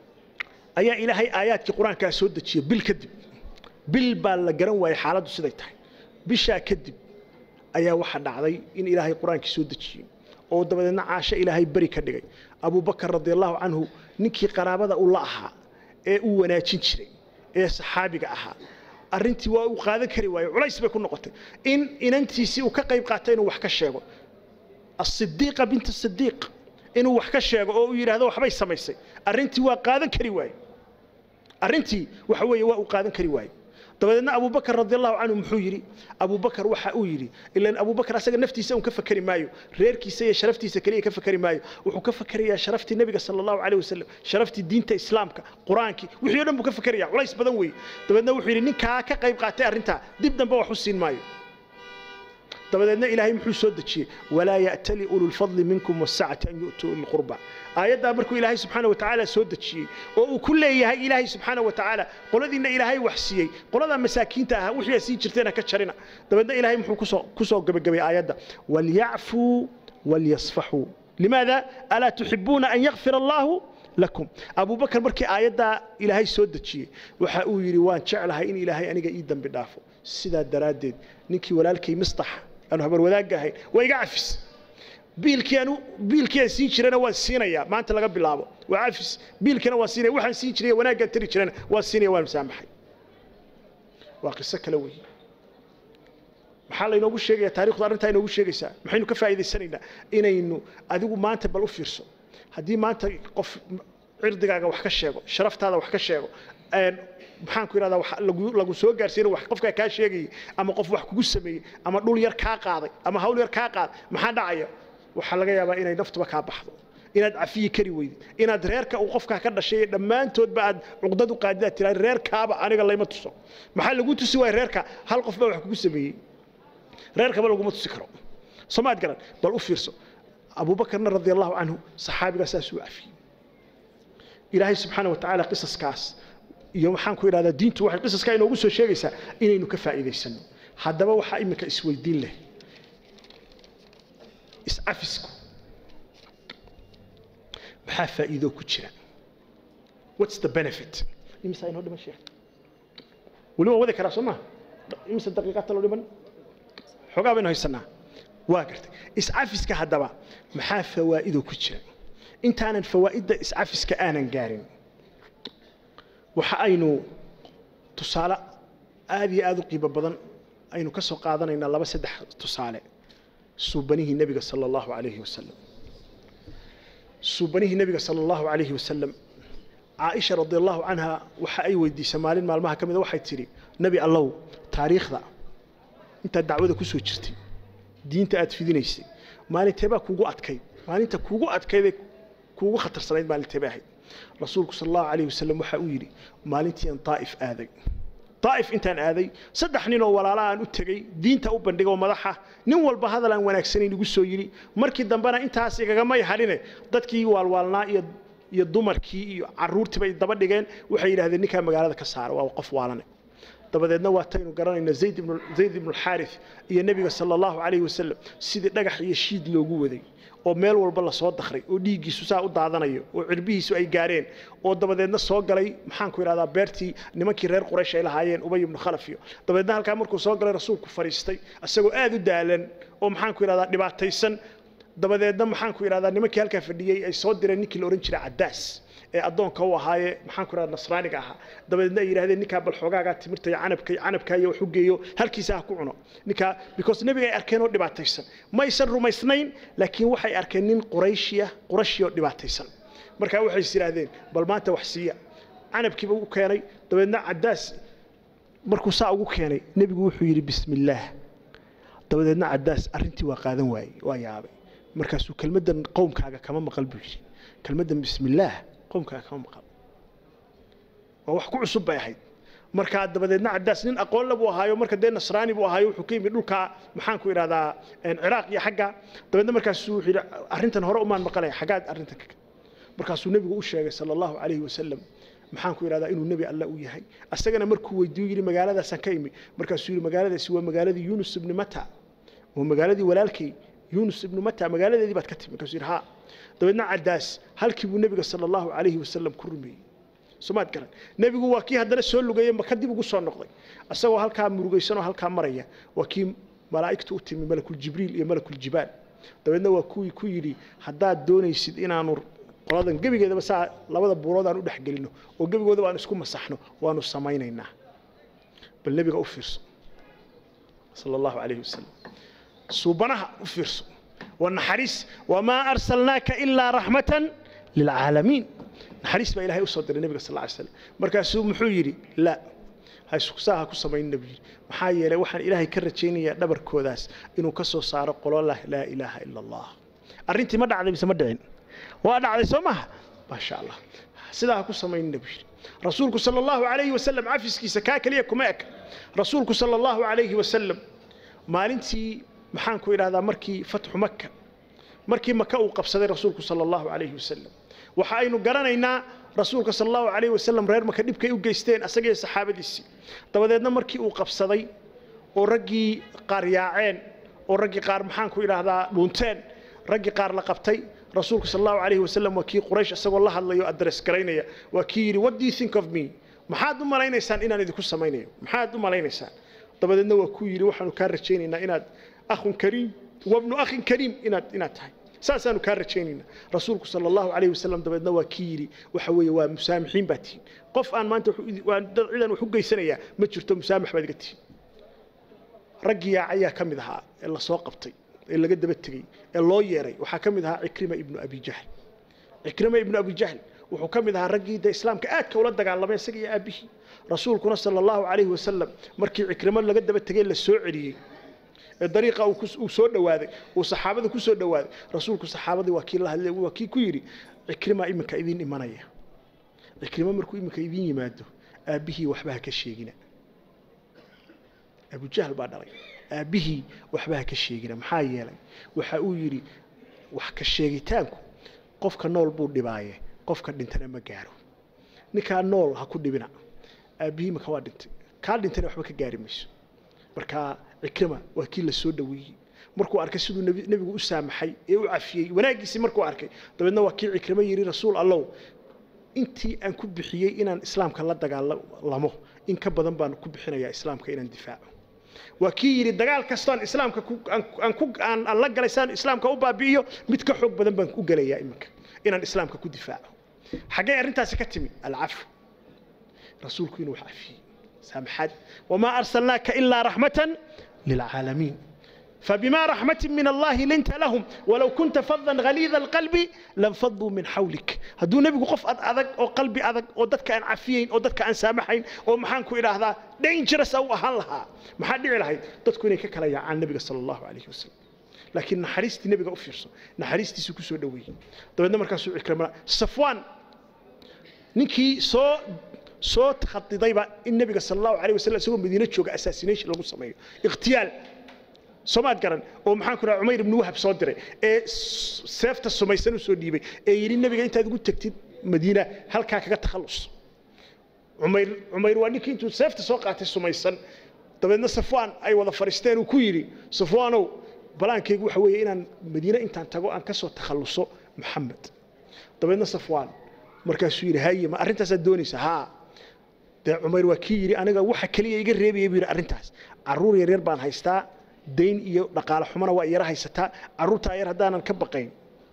ayaa ilaahay aayaadkii qur-aankaa soo dejiyey bil kadib bil baa la garan waayey xaaladdu siday tahay bishaa kadib ayaa waxaa dhacday in ilaahay qur-aankii soo dejiyey oo dabadeedna caasho ilaahay beri ka dhigay abubakar radiallahu canhu ninkii qaraabada uu la ahaa ee uu wanaajin jiray ee saxaabiga ahaa arrintii waa uu qaadan kari waayo culays bay ku noqotay in inantiisii uu ka qayb qaatay inuu wax ka sheego asidiiqa binta sidiiq inuu wax ka sheego oo uu yidhaahdo waxbay samaysay arrintii waa qaadan kari waaye arrintii waxa weeye waa uu qaadan kari waaye dabadeedna abubakar radiallahu canhu muxuu yidhi abubakar waxa uu yidhi ilan abubakar asaga naftiisa un ka fakeri maayo reerkiisa iyo sharaftiisa keliya ka fakeri maayo wuxuu ka fakerayaa sharaftii nebiga sala allahu caleyh wasalam sharaftii diinta islaamka qur-aankii wixii o dhan buu ka fakeraya culays badan weeye dabeedna wuxuu yidhi ninkaa ka qayb qaatay arrintaa dib dambe wax u siin maayo dabadeedna ilaahay muxuu soo dejiyey walaa ya'tali ulu lfadli minkum wasacati an yu'tuu uli lqurba aayaddaa markuu ilaahay subxaana wa tacaala soo dejiyey oo uu ku leeyahay ilaahay subxaana wa tacaala qoladiinna ilaahay wax siiyey qoladaa masaakiinta ah wixii sii jirteena ka jarina dabeedna ilaahay muxuu kusoo kusoo gebagabay aayadda walyacfuu walyasfaxuu limaada alaa tuxibuuna an yakfira allahu lakum abubakar markii aayaddaa ilaahay soo dejiyey waxa uu yidhi waan jeclahay in ilaahay aniga ii dambi dhaafo sidaa daraaddeed ninkii walaalkay mistax aanu habar wadaagga ahayn waa iga cafis biilkii aanu biilkii aan siin jirana waan siinayaa maanta laga bilaabo waa cafis biilkana waan siinaya waxaan siin jiray wanaaggaan tari jirana waan siinaya waan musaamaxay waa qiso kale weeye maxaa laynoogu sheegaya taarikhdu arrintaa inoogu sheegaysaa maxaynu ka faa'iidaysanaynaa inaynu adigu maanta bal u fiirso haddii maanta qof cirdigaaga wax ka sheego sharaftaada wax ka sheego maxaan ku idhahdaa lagu soo gaarsiina wax qofkaa kaa sheegayay ama qof wax kugu sameeyey ama dhul yar kaa qaaday ama hawl yar kaa qaaday maxaa dhacaya waxaa laga yaabaa inay naftuba kaa baxdo inaad cafiyi kari weydid inaad reerka uu qofkaa ka dhashay dhammaantoodba aad cuqdad u qaadid aad tiraa reerkaaba aniga layma tuso maxaa lagu tusi waaya reerka hal qof baa wax kugu sameeyey reerkaba laguma tusi karo soomaad garan bal u fiirso abuubakarna radi allahu canhu saxaabigaa saasuu cafiyey ilaahay subxaana wa tacaala qisaskaas iyo waxaan ku idhahdaa diintu waxay qisaskaa inoogu soo sheegaysaa inaynu ka faa'iidaysano haddaba waxaa iminka isweydiin leh iscafisku maxaa faa'iido ku jira what's the benefit imisaa inoo dhiman sheekh weli waan wadi karaa soo maha imise daqiiqaata loo dhiman xoogaa baynu haysanaa waa gartay iscafiska haddaba maxaa fawaa'ido ku jira intaanan fawaa'idda iscafiska aanan gaarin waxa aynu tusaale aad iyo aad u qiimo badan aynu ka soo qaadanaynaa laba saddex tusaale suubanihii nebiga sala allahu calayhi wasalam suubanihii nebiga sala allahu calayhi wasalam caaisha radi allahu canha waxa ay weydiisay maalin maalmaha ka mida waxay tidhi nebi allow taariikhda intaad dacwada ku soo jirtay diinta aad fidinaysay maalinteebaa kuugu adkayd maalinta kuugu adkaydee kuugu khatarsanayd maalinteebay ahayd rasuulku sal allahu calayh wasalam waxa uu yidhi maalintii aan daa'if aaday daa'if intaan aaday saddex nin oo walaala aan u tegey diinta u bandhigay oo madaxa nin walba hadal aan wanaagsanayn igu soo yidhi markii dambena intaas igagamay hadhine dadkii waalwaalnaa iyo iyo dumarkii iyo carruurtii bay daba dhigeen waxay yidhahdeen ninkaa magaalada ka saara waa qof waalane dabadeedna waataynu garanayna zayd ibnu zayd ibnu xaarith iyo nebiga sala allahu calayhi wasalam sidii dhagax iyo shiid loogu waday oo meel walba lasoo dakray oo dhiiggiisu saa u daadanayo oo cirbihiisu ay gaareen oo dabadeedna soo galay maxaan ku idhahdaa beertii nimankii reer quraysh ay lahaayeen ubay ibnu khalaf iyo dabadeedna halkaa markuu soo galay rasuulku fadhiistay isagoo aad u daalan oo maxaan ku idhahdaa dhibaataysan dabadeedna maxaan ku idhahdaa nimankii halkaa fadhiyey ay soo direen ninkii la odhan jiray caddaas ee addoonka u ahaaye maxaan ku idhahda nasraaniga ahaa dabadeedna ay yidhahdeen ninkaa bal xoogaagaa timirta iyo canabka canabkaa iyo wax u geeyo halkiisa ha ku cuno ninkaa because nebiga ay arkeen oo dhibaataysan maysan rumaysnayn laakiin waxay arkeen nin qurayshiya qurashi oo dhibaataysan markaa waxay is yidhaahdeen bal maanta wax siiya canabkiiba u keenay dabeedna caddaas markuu saa ugu keenay nebigu wuxuu yidhi bismillaah dabadeedna caddaas arrintii waa qaadan waayey waa yaabay markaasuu kelmaddan qowmkaaga kama maqal buu yidhi kelmaddan bismillaah qowmkaaga kama maqal waa wax ku cusub bay ahayd markaa dabadeedna caddaas nin aqoon le buu ahaayo marka dee nasraani buu ahaayo wuxuu ka yimid dhulka maxaan ku idhahdaa ciraaq iyo xagga dabeedna markaasuu wuxuu yidhi arrintan hore umaan maqalaya xaggaad arrintan ka markaasuu nebigu u sheegay sala allahu calayhi wasalam maxaan ku idhahdaa inuu nebi alle u yahay asagana markuu weydiiyo yidhi magaaladaasaan ka imi markaasuu yidhi magaaladaasi waa magaaladii yunus ibni mata waa magaaladii walaalkay yunus ibnu mata magaaladeedii baad ka timi markaasuu yidhi haa dabeedna caddaas halkii buu nebiga sala allahu calayhi wasalam ku rumeeyey somaad garan nebigu waa kii haddana soo lugeeyey maka dib ugu soo noqday isagoo halkaa murugaysanoo halkaa maraya waa kii malaa'igtu u timi malakuljibriil iyo malakuljibaal dabeedna waa kuwii ku yidhi haddaad doonaysid inaanu qoladan gebigeedaba saa labada buurood aan u dhex gelino oo gebigoodaba aan isku masaxno waanu samaynaynaa bal nebiga u fiirso sala allahu calayhi wasalam suubanaha u fiirso waa naxariis wamaa arsalnaaka ilaa raxmatan lilcaalamiin naxariis baa ilahay u soo diray nebiga sal lla ly slam markaasuu muxuu yidhi laa saa ha ku samayn nebi yidhi maxaa yeelay waxaan ilaahay ka rajaynayaa dhabarkoodaas inuu ka soo saaro qolo lah laa ilaaha ila allah arrintii ma dhacday mise ma dhicin waa dhacday soo maha maasha allah sidaa ha ku samayn nebi yidhi rasuulku sala allahu calayhi wasalam cafiskiisa kaa keliya kuma eka rasuulku sala allahu calayhi wasalam maalintii maxaan ku idhahdaa markii fatxu maka markii maka uu qabsaday rasuulku sala allahu calayhi wasalam waxa aynu garanaynaa rasuulka sala allahu calayhi wasalam reer maka dhibkay u geysteen asagaiyo saxaabadiisii dabadeedna markii uu qabsaday oo raggii qaar yaaceen oo raggii qaar maxaan ku idhaahdaa dhuunteen raggii qaar la qabtay rasuulku sal allahu calayhi wasalam waa kii quraysh isagoo la hadlayo adres garaynaya waa kii yidhi what do you think of me maxaad u malaynaysaan inaan idinku samaynayo maxaad u malaynaysaan dabadeedna waa kuu yidhi waxaanu kaa rajaynaynaa inaad akhun kariim wabnu akhin kariim inaad inaad tahay saasaanu kaa rajaynaynaa rasuulku sala allahu calayhi wasalam dabeedna waa kii yidhi waxa weeye waa musaamixiin baa tihiin qof aan maanta waan dad cidan wax u geysanayaa ma jirto musaamax baad iga tihiin raggii yaa ayaa ka mid ahaa ee la soo qabtay ee laga daba tegey ee loo yeeray waxaa ka mid ahaa cikrima ibnu abi jahl cikrima ibnu abi jahl wuxuu ka mid ahaa raggii de islaamka aadka ula dagaalamay isaga iyo aabihii rasuulkuna sala allahu calayhi wasalam markii cikrimo laga daba tegey la soo celiyey ee dariiqa uu soo dhawaaday uu saxaabada ku soo dhawaaday rasuulku saxaabadii waa kii la hadlay waa kii ku yidhi cikrima iminka idiin imanaya cikrimo markuu iminka idiin yimaado aabbihii waxba ha ka sheegina abujahl baa dhalay aabbihii waxba ha ka sheegina maxaa yeelay waxa uu yidhi wax ka sheegitaanku qofka nool buu dhibaaye qofka dhintana ma gaaro ninkaa nool ha ku dhibina aabbihii maka waa dhintay kaa dhintana waxba ka gaari mayso markaa cikrima waa kii la soo dhaweeyey markuu arkay siduu nebigu u saamaxay ee u cafiyey wanaaggiisii markuu arkay dabeedna waa kii cikrimo yidhi rasuul allow intii aan ku bixiyey inaan islaamka la dagaalamo in ka badan baan ku bixinayaa islaamka inaan difaaco waa kii yidhi dagaal kastoon islaamka aan la galay saan islaamka u baabi'iyo mid ka xoog badan baan u gelayaa iminka inaan islaamka ku difaaco xaggee arrintaasi ka timi alcafu rasuulku inuu wax cafiyey سامحات وما أرسلناك إلا رحمة للعالمين فبما رحمة من الله لنت لهم ولو كنت فظا غليظ القلب لانفضوا من حولك هدو نبي قف أذك أو قلبي أذك أو دتك أن عفيين أو دتك أن سامحين أو محانكو إلى هذا دينجرس أو أهلها ما حد يعلى هاي دتكو إنك كلا عن النبي صلى الله عليه وسلم لكن نحريستي نبي أوفيرسو نحريستي سكوسو دوي طبعا مركز إكرام صفوان نكي سو soo khadidayba in nabiga sal allahu alayh wasalam isagoo madiine jooga assassination lagu sameeyo ikhtiyaal soomaad garan oo maxaan ku dhaha cumayr ibnu wahab soo diray ee seefta sumaysan u soo dhiibay ee yidhi nabiga intaad ugu tegtid madiina halkaa kaga takhallus cumayr cumayr waa ninkii intuu seefta soo qaatay sumaysan dabeedna safwaan ay wada fadhiisteen uu ku yidhi safwaanow balaankaygu waxa weeye inaan madiine intaan tago aan ka soo takhalluso maxamed dabeedna safwaan markaasuu yidhi haye ma arrintaasaad doonaysa haa dee cumayr waa kii yidhi aniga waxa keliya iga reebaya buu yidhi arrintaas carruur yaryar baan haystaa dayn iyo dhaqaale xumana waa iyara haysataa carruurtaa yar haddaanan ka baqayn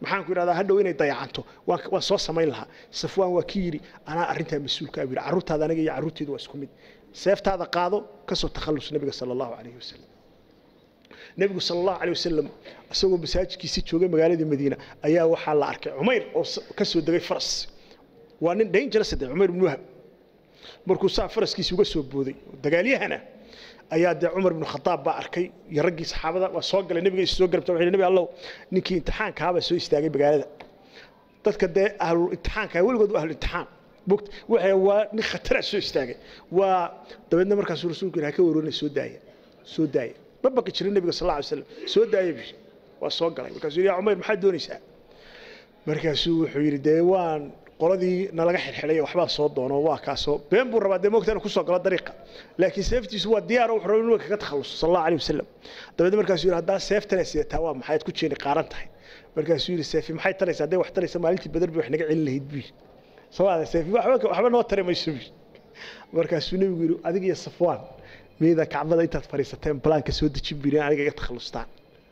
maxaan ku idhahdaa hadhow inay dayacanto waan waan soo samayn lahaa safwaan waa kii yidhi anaa arrintaa mas-uulka ah buu yidhi carruurtaada aniga iyo carruurteedu waa isku mid seeftaada qaado kasoo takhallus nabiga sala allahu calayhi wasalam nebigu sala allahu calayh wasalam isagoo masaajidkiisii joogay magaaladii madiina ayaa waxaa la arkay cumayr oo ka soo degay faras waa nin dangerous de cumayr ibnu wahab markuu saa faraskiisi uga soo booday dagaalyahana ayaa dee cumar ibnu khadaab baa arkay iyo raggii saxaabada waa soo galay nebiga is soo garabta wuxuu nabi allow ninkii imtixaankaabaa soo istaagay magaalada dadka dee ahlul imtixaanka weligood waa ahlul imtixaan bogt waxay waa nin khatara soo istaagay waa dabeedna markaasuu rasuulku yidhi ha ka waroonay soo daaya soo daaya ma baqi jirin nebiga sal alla alay slam soo daaya bi waa soo galay markaasuu yidhi yaa cumayr maxaad doonaysaa markaasuu wuxuu yidhi dee waan qoladii nalaga xirxiday waxbaa soo doono waa kaasoo been buu rabaa dee moogta inuu kusoo galo dariiqa laakiin seeftiisu waa diyaar wuxuu rabaa inuu kaga takhaluso sal allahu alayh wasalam dabeedna markaasuu yidhi haddaa seeftana sidataa waa maxay aad ku jeeni qaaran tahay markaasuu yidhi seefi maxay taraysaa hadday wax taraysa maalintii badar bay wax naga celin lahayd buu yidhi sawaada seefi waxba waxba noo tari mayso buu markaasuu nebigu yidhi adiga iyo safwaan miyaydan kacbada intaad fadhiisateen balaanka soo dejin birin aniga iga takhalustaan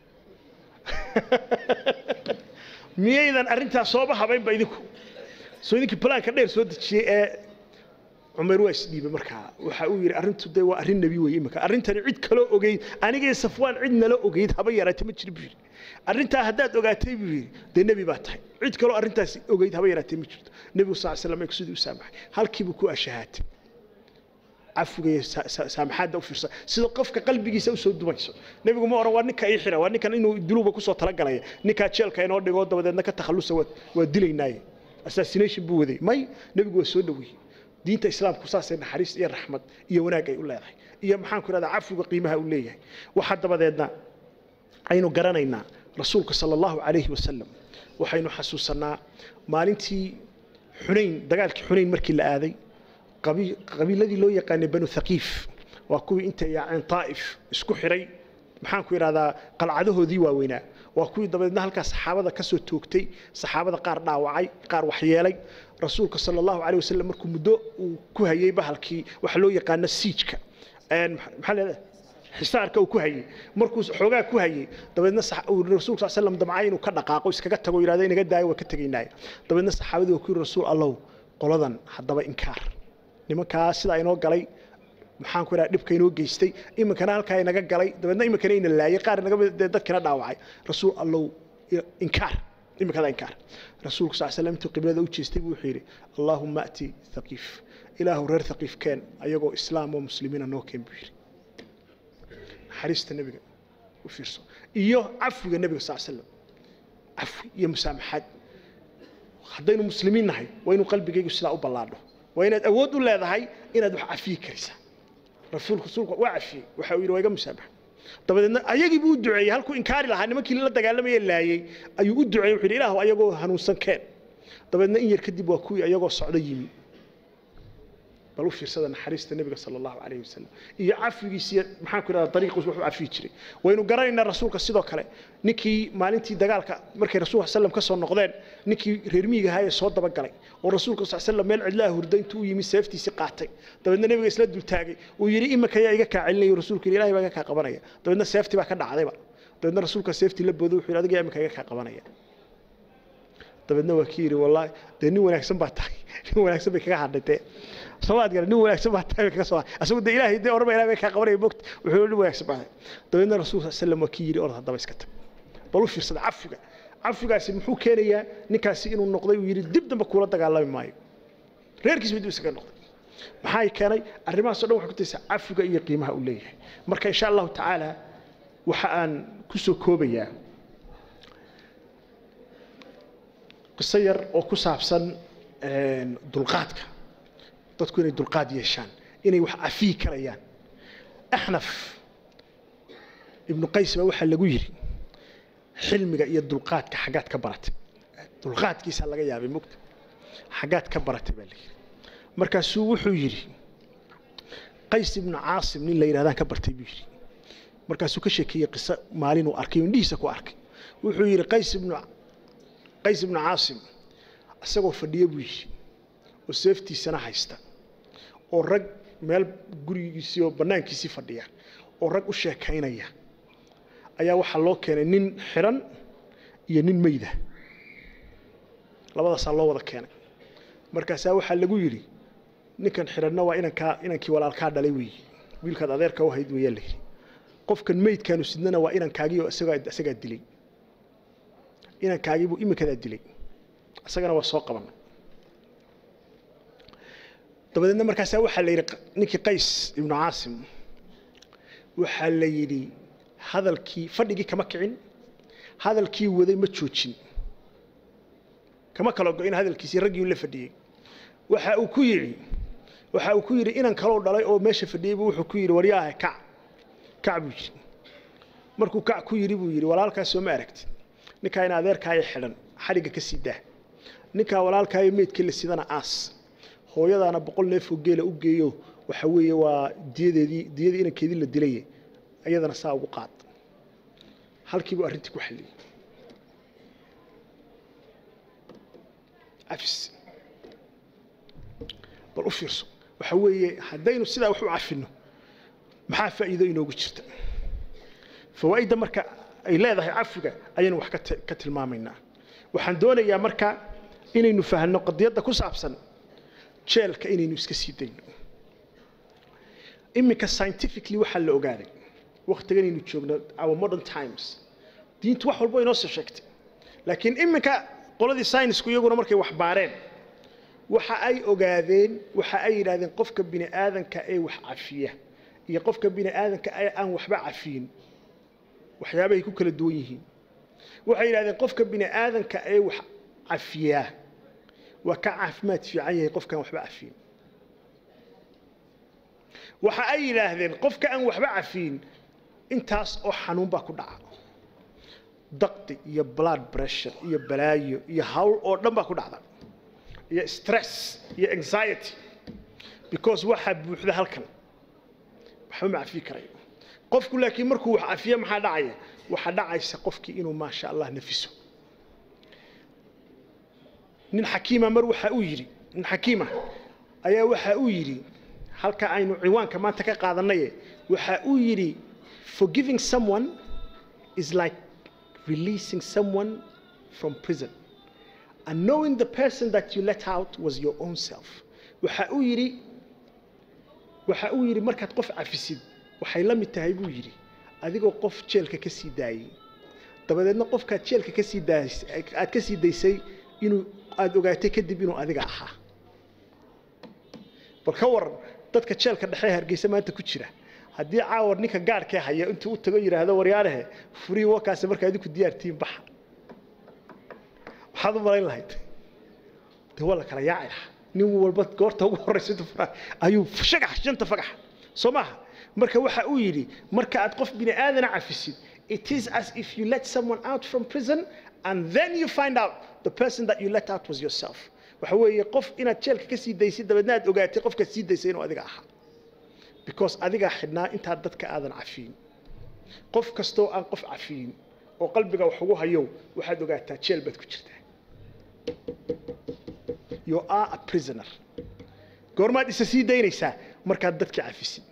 miyaydan arrintaas sooba habaynba idinku soo idinkii balaanka dheer soo dejiyey ee cumar waa isdhiibay markaa waxa uu yidhi arrintu dee waa arrin nebi weeye imika arrintani cid kaloo ogeyd anigii safwaan cid nala ogeyd haba yaraatay ma jiro buu yidhi arrintaa haddaad ogaatay buu yidhi dee nebi baa tahay cid kaloo arrintaas ogeyd haba yaraatay ma jirto nebigu sal slam sidii u saamaxay halkiibuu ku ashahaatay cafiga iyo saamaxaadda u fiirsa sida qofka qalbigiisa usoo dumayso nebigu ma oran waa ninka ii xira waa ninkan inuu duluba kusoo talagalaya ninkaa jeelka inoo dhigo dabadeedna ka takhallusa waa dilaynaaye assassination buu waday may nebigu waa soo dhaweeyey diinta islaamku saasay naxariis iyo raxmad iyo wanaag ay u leedahay iyo maxaan ku ihahdaa cafiga qiimaha uu leeyahay waxaa dabadeedna aynu garanaynaa rasuulka sala allahu calayhi wasalam waxaynu xasuusanaa maalintii xunayn dagaalkii xunayn markii la aaday qabiiladii loo yaqaanay banu thaqiif waa kuwii intay yaaceen taa'if isku xiray maxaan ku idhahdaa qalcadahoodii waaweynaa waa kuwii dabadeedna halkaa saxaabada ka soo toogtay saxaabada qaar dhaawacay qaar waxyeelay rasuulka sala allahu caleyh wasalam markuu muddo uu ku hayey bahalkii waxa loo yaqaano siijka maxaa leedahay xisaarka uu ku hayey markuu xoogaa ku hayey dabeedna rasuulka sal slam damcay inuu ka dhaqaaqo iskaga tago yidhahdo inaga daayo waa ka tegaynaayo dabeedna saxaabadii waa ku yidhi rasuul allow qoladan haddaba inkaar nimankaa sidaa inoo galay maxaan ku idhaha dhibka inoo geystay iminkana halkaa inaga galay dabeedna iminkana ina laayay qaar inaga dadkina dhaawacay rasuul allow inkaar iminkada inkaar rasuulku sal slam intuu qiblada u jeestay buu wuxuu yidhi allaahumma ati thaqiif ilaahu reer thaqiif keen ayagoo islaam oo muslimiina noo keen buu yidhi naxariista nebiga u fiirso iyo cafwiga nebiga sal slam cafwi iyo musaamaxaad haddaynu muslimiin nahay waa inuu qalbigaygu sidaa u ballaadho waa inaad awood u leedahay inaad wax cafiyi karaysaa rasuulku rasuulku waa cafiyey waxa uu yidhi waa iga musaamax dabadeedna ayagii buu u duceeyey halkuu inkaari lahaa nimankii la dagaalamaya laayey ayuu u duceeyey wuxuu yidhi ilaahu ayagoo hanuunsan keen dabeedna in yar kadib waa kuwii ayagoo socdo yimi bal u fiirsada naxariista nebiga sala allahu calayhi wasalam iyo cafigiisiiyo maxaan ku idhahdaa dariiqiis wuxuu cafiyi jiray waynu garanaynaa rasuulka sidoo kale ninkii maalintii dagaalka markay rasuulka sallam ka soo noqdeen ninkii reer miyiga ahaa ee soo dabagalay oo rasuulka sal sallam meel cidlaha hurda intuu u yimi seeftiisii qaatay dabeedna nebiga isla dultaagay uu yidhi imika yaa iga kaa celinaya rasuulku yidhi ilahay baa iga kaa qabanaya dabeedna seeftii baa ka dhacdayba dabeedna rasuulka seeftii la booday wuxuu yidhi adiga yaa imika iga kaa qabanaya dabeedna waa kii yidhi wallaahi dee nin wanaagsan baa tahay nin wanaagsan bay kaga hadhay dee soomaad gala nin wanaagsan baa tahay bay kaga soo hadhay asagu dee ilaahay dee oraba ilahay bay kaa qabanaya mogta wuxuu nin wanaagsan baa tahay dabeedna rasuulka sal sallam waa kii yidhi orod haddaba iska tag bal u fiirsada cafiga cafigaasi muxuu keenayaa ninkaasi inuu noqday uu yidhi dib dambe kuula dagaalami maayo reerkiis ba dib isaga noqday maxay keenay arrimahaas o dhan waxay ku taysaa cafiga iyo qiimaha uu leeyahay marka insha allahu tacaala waxa aan ku soo koobayaa qiso yar oo ku saabsan dulqaadka dadku inay dulqaad yeeshaan inay wax cafiyi karayaan axnaf ibnu qays baa waxaa lagu yidhi xilmiga iyo dulqaadka xaggaad ka baratay dulqaadkiisaa laga yaabay mugta xaggaad ka baratay baa layidhi markaasuu wuxuu yidhi qays ibnu caasim nin la yidhahdaan ka bartay buu yidhi markaasuu ka sheekeeyey qiso maalinuu arkay indhihiisa ku arkay wuxuu yidhi qays ibnu qays ibnu caasim isagoo fadhiyo buu yidhi oo seeftiisana haysta oo rag meel gurigiisii oo bannaankiisii fadhiya oo rag u sheekaynaya ayaa waxaa loo keenay nin xiran iyo nin meyda labadaasaa loo wada keenay markaasaa waxaa lagu yidhi ninkan xidhanna waa inankaa inankii walaalkaa dhalay weeye wiilkaad adeerka u hayd weeyaa la yidhi qofkan meydkaanu sidnana waa inankaagiioo isagaa isagaa dilay inankaagiibuu iminkadaa dilay isagana waa soo qabanay dabadeedna markaasaa waxaa la yidhi ninkii qays ibnu caasim waxaa la yidhi hadalkii fadhigii kama kicin hadalkii waday ma joojin kama kala go-in hadalkiisii raggii la fadhiyey waxa uu ku yidhi waxa uu ku yidhi inan kaloo dhalay oo meesha fadhiyey buu wuxuu ku yidhi waryaahe kac kac buu yidhi markuu kac ku yidhi buu yidhi walaalkaas soo ma aragtid ninkaa in adeerkaayo xidhan xadhigga ka sii daa ninkaa walaalkaayo meydka la sidana aas hooyadaana boqol neefoo geela u geeyo waxa weeye waa diyadeedii diyadii inankeedii la dilay iyadana saa ugu qaad halkiibuu arrintii ku xalliyey cafis bal u fiirso waxa weeye haddaynu sidaa wax u cafinno maxaa faa'iido inoogu jirta fawaa'idda marka ay leedahay cafiga ayaynu wax ka tilmaamaynaa waxaan doonayaa marka inaynu fahanno qadiyadda ku saabsan jeelka inaynu iska sii dayno iminka scientifically waxaa la ogaaday waktiganaynu joogno our modern times diintu wax walba inoo soo sheegtay laakiin iminka qoladii saynisku iyaguna markay wax baareen waxa ay ogaadeen waxa ay yidhahdeen qofka bini aadanka ee wax cafiya iyo qofka bini aadanka ee aan waxba cafiyin waxyaabahay ku kala duwan yihiin waxay yidhahdeen qofka bini aadanka ee wax cafiyaa waa ka caafimaad fiican yahay qofkaan waxba cafiyin waxa ay yidhaahdeen qofka aan waxba cafiyin intaas oo xanuun baa ku dhaca daqdi iyo blood pressure iyo balaayo iyo hawl oo dhan baa ku dhacda iyo stress iyo anxiety because waxaa buuxda halkan waxba ma cafiyi karayo qofku laakiin markuu wax cafiyo maxaa dhacaya waxaa dhacaysa qofkii inuu maasha allah nafiso nin xakiima mar waxa uu yidhi nin xakiima ayaa waxa uu yidhi halka aynu ciwaanka maanta ka qaadanaye waxa uu yidhi forgiving someone is like releasing someone from prison and knowing the person that you let out was your own self waxa uu yidhi waxa uu yidhi markaad qof cafisid waxay la mid tahay buu yidhi adigoo qof jeelka ka sii daayey dabadeedna qofkaad jeelka ka sii daasay aad ka sii daysay inuu aada ogaatay kadib inuu adiga ahaa bal ka waran dadka jeelka dhexe hargeysa maanta ku jira haddii caawar ninka gaadhkee haya intuu u tago yidhaahdo waryaarahe furii wakaase markaa idinku diyaartiin baxa waxaad u malayn lahayd dee waa la kala yaaci lahaa nin walba goorta ugu horraysa intuu furaa ayuu shagax shanta fagax soo maaha marka waxa uu yidhi marka aad qof bini aadana cafisid it is as if you let someone out from prison and then you find out the person that you let out was yourself waxa weeye qof inaad jeelka ka sii daysid dabeedna aad ogaatay qofkaad sii daysay inuu adiga ahaa because adigaa xidhnaa intaad dadka aadan cafiyin qof kastoo aan qof cafiyin oo qalbiga wax ugu hayow waxaad ogaataa jeel baad ku jirtaa you are a prisoner goormaad isa sii daynaysaa markaad dadka cafisid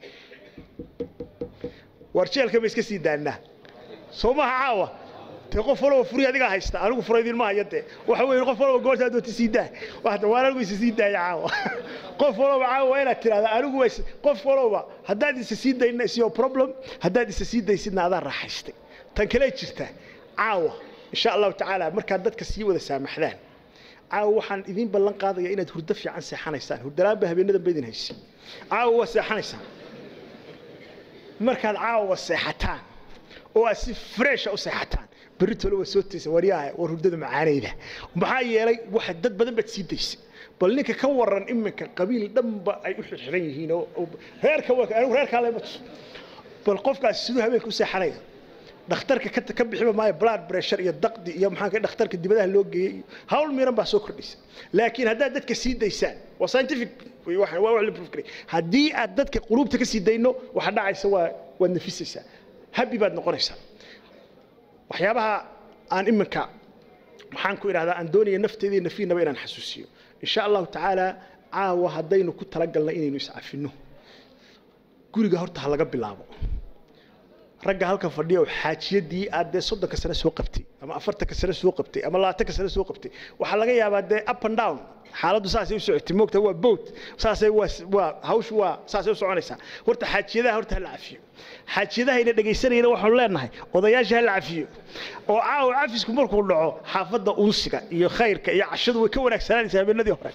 war jeelka ba iska sii daanaa soo maha caawa dee qof walba furi adigaa haysta anigu furaydin ma haya dee waxa weeye qof walba goortaa doonta sii daa waxda waan anigu isa sii daaya caawa qof walba caawa waa inaad tirahdaa anigu waa qof walba haddaad isa sii dayna is your problem haddaad isa sii daysidna adaa raaxaystay tan kale jirta caawa insha allahu tacaala markaad dadka sii wada saamaxdaan caawa waxaan idiin ballan qaadaya inaad hurdo fiican seexanaysaan hurdalaanba habeenadan ba idin haysi caawa waa seexanaysaan markaad caawa seexataan oo aad si fresha u seexataan berri tole waa soo taysa waryaha war hurdada macaanayda maxaa yeelay waxa dad badan baad sii daysay bal ninka ka waran iminka qabiil dhanba ay u xirxiran yihiin oo reerka anigu reerkaa lema tuso bal qofkaas siduu habeenka u seexanaya dhakhtarka ka ka bixiba maayo blood pressure iyo daqdi iyo maxaa ka dhakhtarka dibadaha loo geeyey iyo hawl miran baa soo kordhaysa laakiin haddaad dadka sii daysaan waa scientific waa wax la proof garay haddii aad dadka quluubta ka sii dayno waxa dhacaysa waa waad nafisaysaa habi baad noqonaysaa waxyaabaha aan iminka maxaan ku idhahdaa aan doonaya nafteeda iyo nafiinaba inaan xasuusiyo insha allahu tacaala caawa haddaynu ku talagalna inaynu iscafinno guriga horta ha laga bilaabo ragga halka fadhiya oo xaajiyadii aad dee soddonka sane soo qabtay ama afartanka sane soo qabtay ama labaatanka sane soo qabtay waxaa laga yaabaa dee up and down xaaladdu saasay u socotay moogta waa boat saasay waa waa hawshu waa saasay u soconaysaa horta xaajiyadaha horta ha la cafiyo xaajiyadahayna dhegaysanayna waxaanu leenahay odayaasha ha la cafiyo oo caawa cafisku markuu dhaco xaafadda unsiga iyo khayrka iyo cashadu way ka wanaagsananaysaa habeenadii hore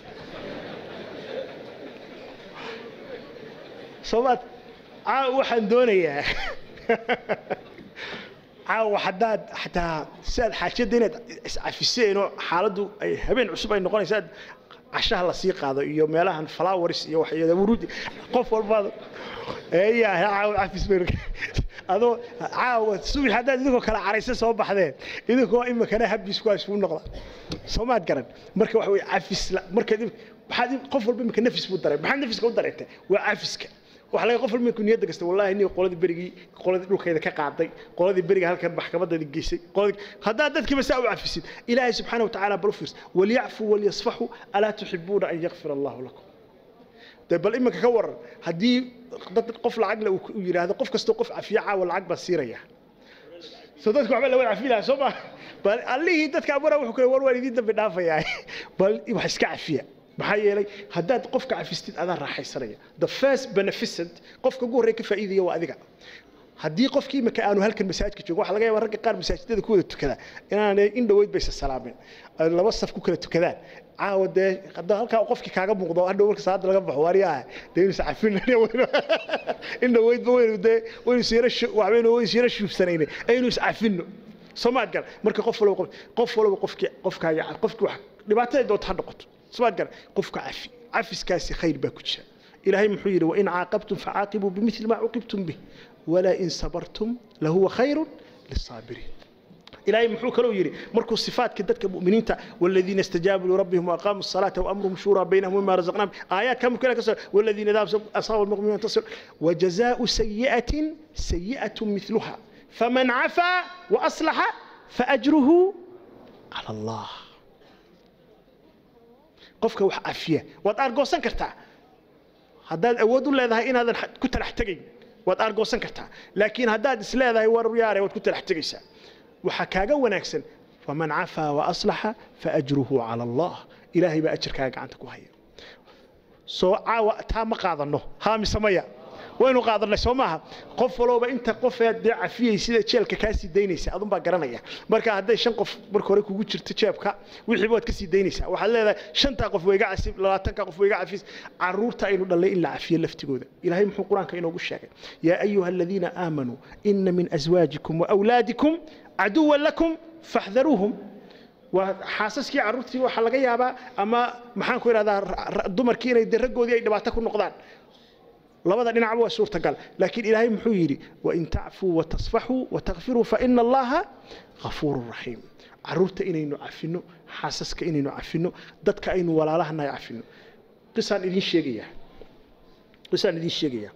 soomaad caawa waxaan doonayaa caawa haddaad xataa si aad xaajiyadda inaad iscafiseen oo xaaladdu ay habeen cusub ay noqonaysa aad cashaha la sii qaado iyo meelahan flowers iyo waxyada wuruudi qof walbaad eeyaa caawa cafis bay adoo caawa subax haddaad idinkoo kala caraysa soo baxdeen idinkoo imikana habis ku isugu noqda soomaad garan marka waxa weye cafis marka maxaad qof walba imika nafis buu dareem maxaad nafiska u dareentay waa cafiska waxa laga qof walba ku niyadda kasta wallahi nin qoladii berigii qoladii dhulkeeda ka qaaday qoladii beriga halkan maxkamadeeda geysay qoladii haddaad dadkiiba saa u cafisid ilaahay subxaana watacaala bal u fiirsa walyacfuu walyasfaxuu alaa tuxibuuna an yakfira allahu lakum de bal iminka ka waran haddii dad qof lacagle uu yidhaahdo qof kastoo qof cafiya caawa lacag baa siiraya so dadku waxba lawa cafi lahaa soo ma bal allihii dadka abara wuxuu kale war waan idiin dambi dhaafayaa bal wax iska cafiya maxaa yeelay haddaad qofka cafistid adaa raaxaysanaya the first beneficent qofka ugu horreeya ka faa'iidaya waa adiga haddii qofkii imika aanu halkan masaajidka joogo waxaa laga yaabaa ragga qaar masaajidada ku wada tukada inaanay in dhoweyd baysa salaameen ay laba saf ku kala tukadaan caawa dee hadda halkaa qofkii kaaga muuqdo hadhow marka salaada laga baxo waariyaha dee inuu iscafin in dhoweydba waynu dee waynu isyara waxbaynu waynu isyara shuubsanayne aynu iscafino soomaad gar marka qof walba qof walba qofkii qofkaaga qofkii wax dhibaatada doonta ha noqoto soomaad gar qofka cafi cafiskaasi khayr baa ku jira ilaahay muxuu yidhi wain caaqabtum facaaqibuu bimili maa cuqibtum bih walaa in sabartum lahuwa khayru lisaabiriin إلهي محو كلو يري مركو صفات كدتك مؤمنين والذين استجابوا لربهم وأقاموا الصلاة وأمرهم شورى بينهم مما رزقناهم آيات كم كلها كسر والذين ذاب أصابوا المؤمنين تصل وجزاء سيئة سيئة مثلها فمن عفا وأصلح فأجره على الله قفك وح عفية وتأرجو سنكرتا هذا أود الله إذا إن هذا كنت رحتجي وتأرجو سنكرتا لكن هذا إسلا هذا هو ياري وكنت رحتجي waxaa kaaga wanaagsan faman cafaa waaslaxa faajruhu cala allah ilaahay baa ajarkaaga gacanta ku haya soo caawa taa ma qaadano haa mise maya waynu qaadanay soo maaha qof walooba inta qofeed dee cafiyay sida jeelka kaa sii daynaysa adunbaa garanaya marka hadday shan qof marka hore kugu jirto jeebka wixiiba waad ka sii daynaysaa waxaad leedahay shantaa qof wayga casib labaatanka qof wayga cafis caruurta aynu dhallay in la cafiyo laftigooda ilaahay muxuu qur-aanka inoogu sheegay yaa ayuha aladiina aamanuu ina min aswaajikum waawlaadikum caduwan lakum faxdaruuhum waa xaasaskii carruurtii waxaa laga yaabaa ama maxaan ku idhahdaa dumarkii inay de raggoodii ay dhibaato ku noqdaan labada dhinacba waa suurtagal laakiin ilaahay muxuu yidhi wain tacfuu watasfaxuu watakfiruu faina allaha ghafuurun raxiim carruurta inaynu cafino xaasaska inaynu cafino dadka aynu walaalahanahay cafino qisaan idiin sheegayaa qisaan idiin sheegayaa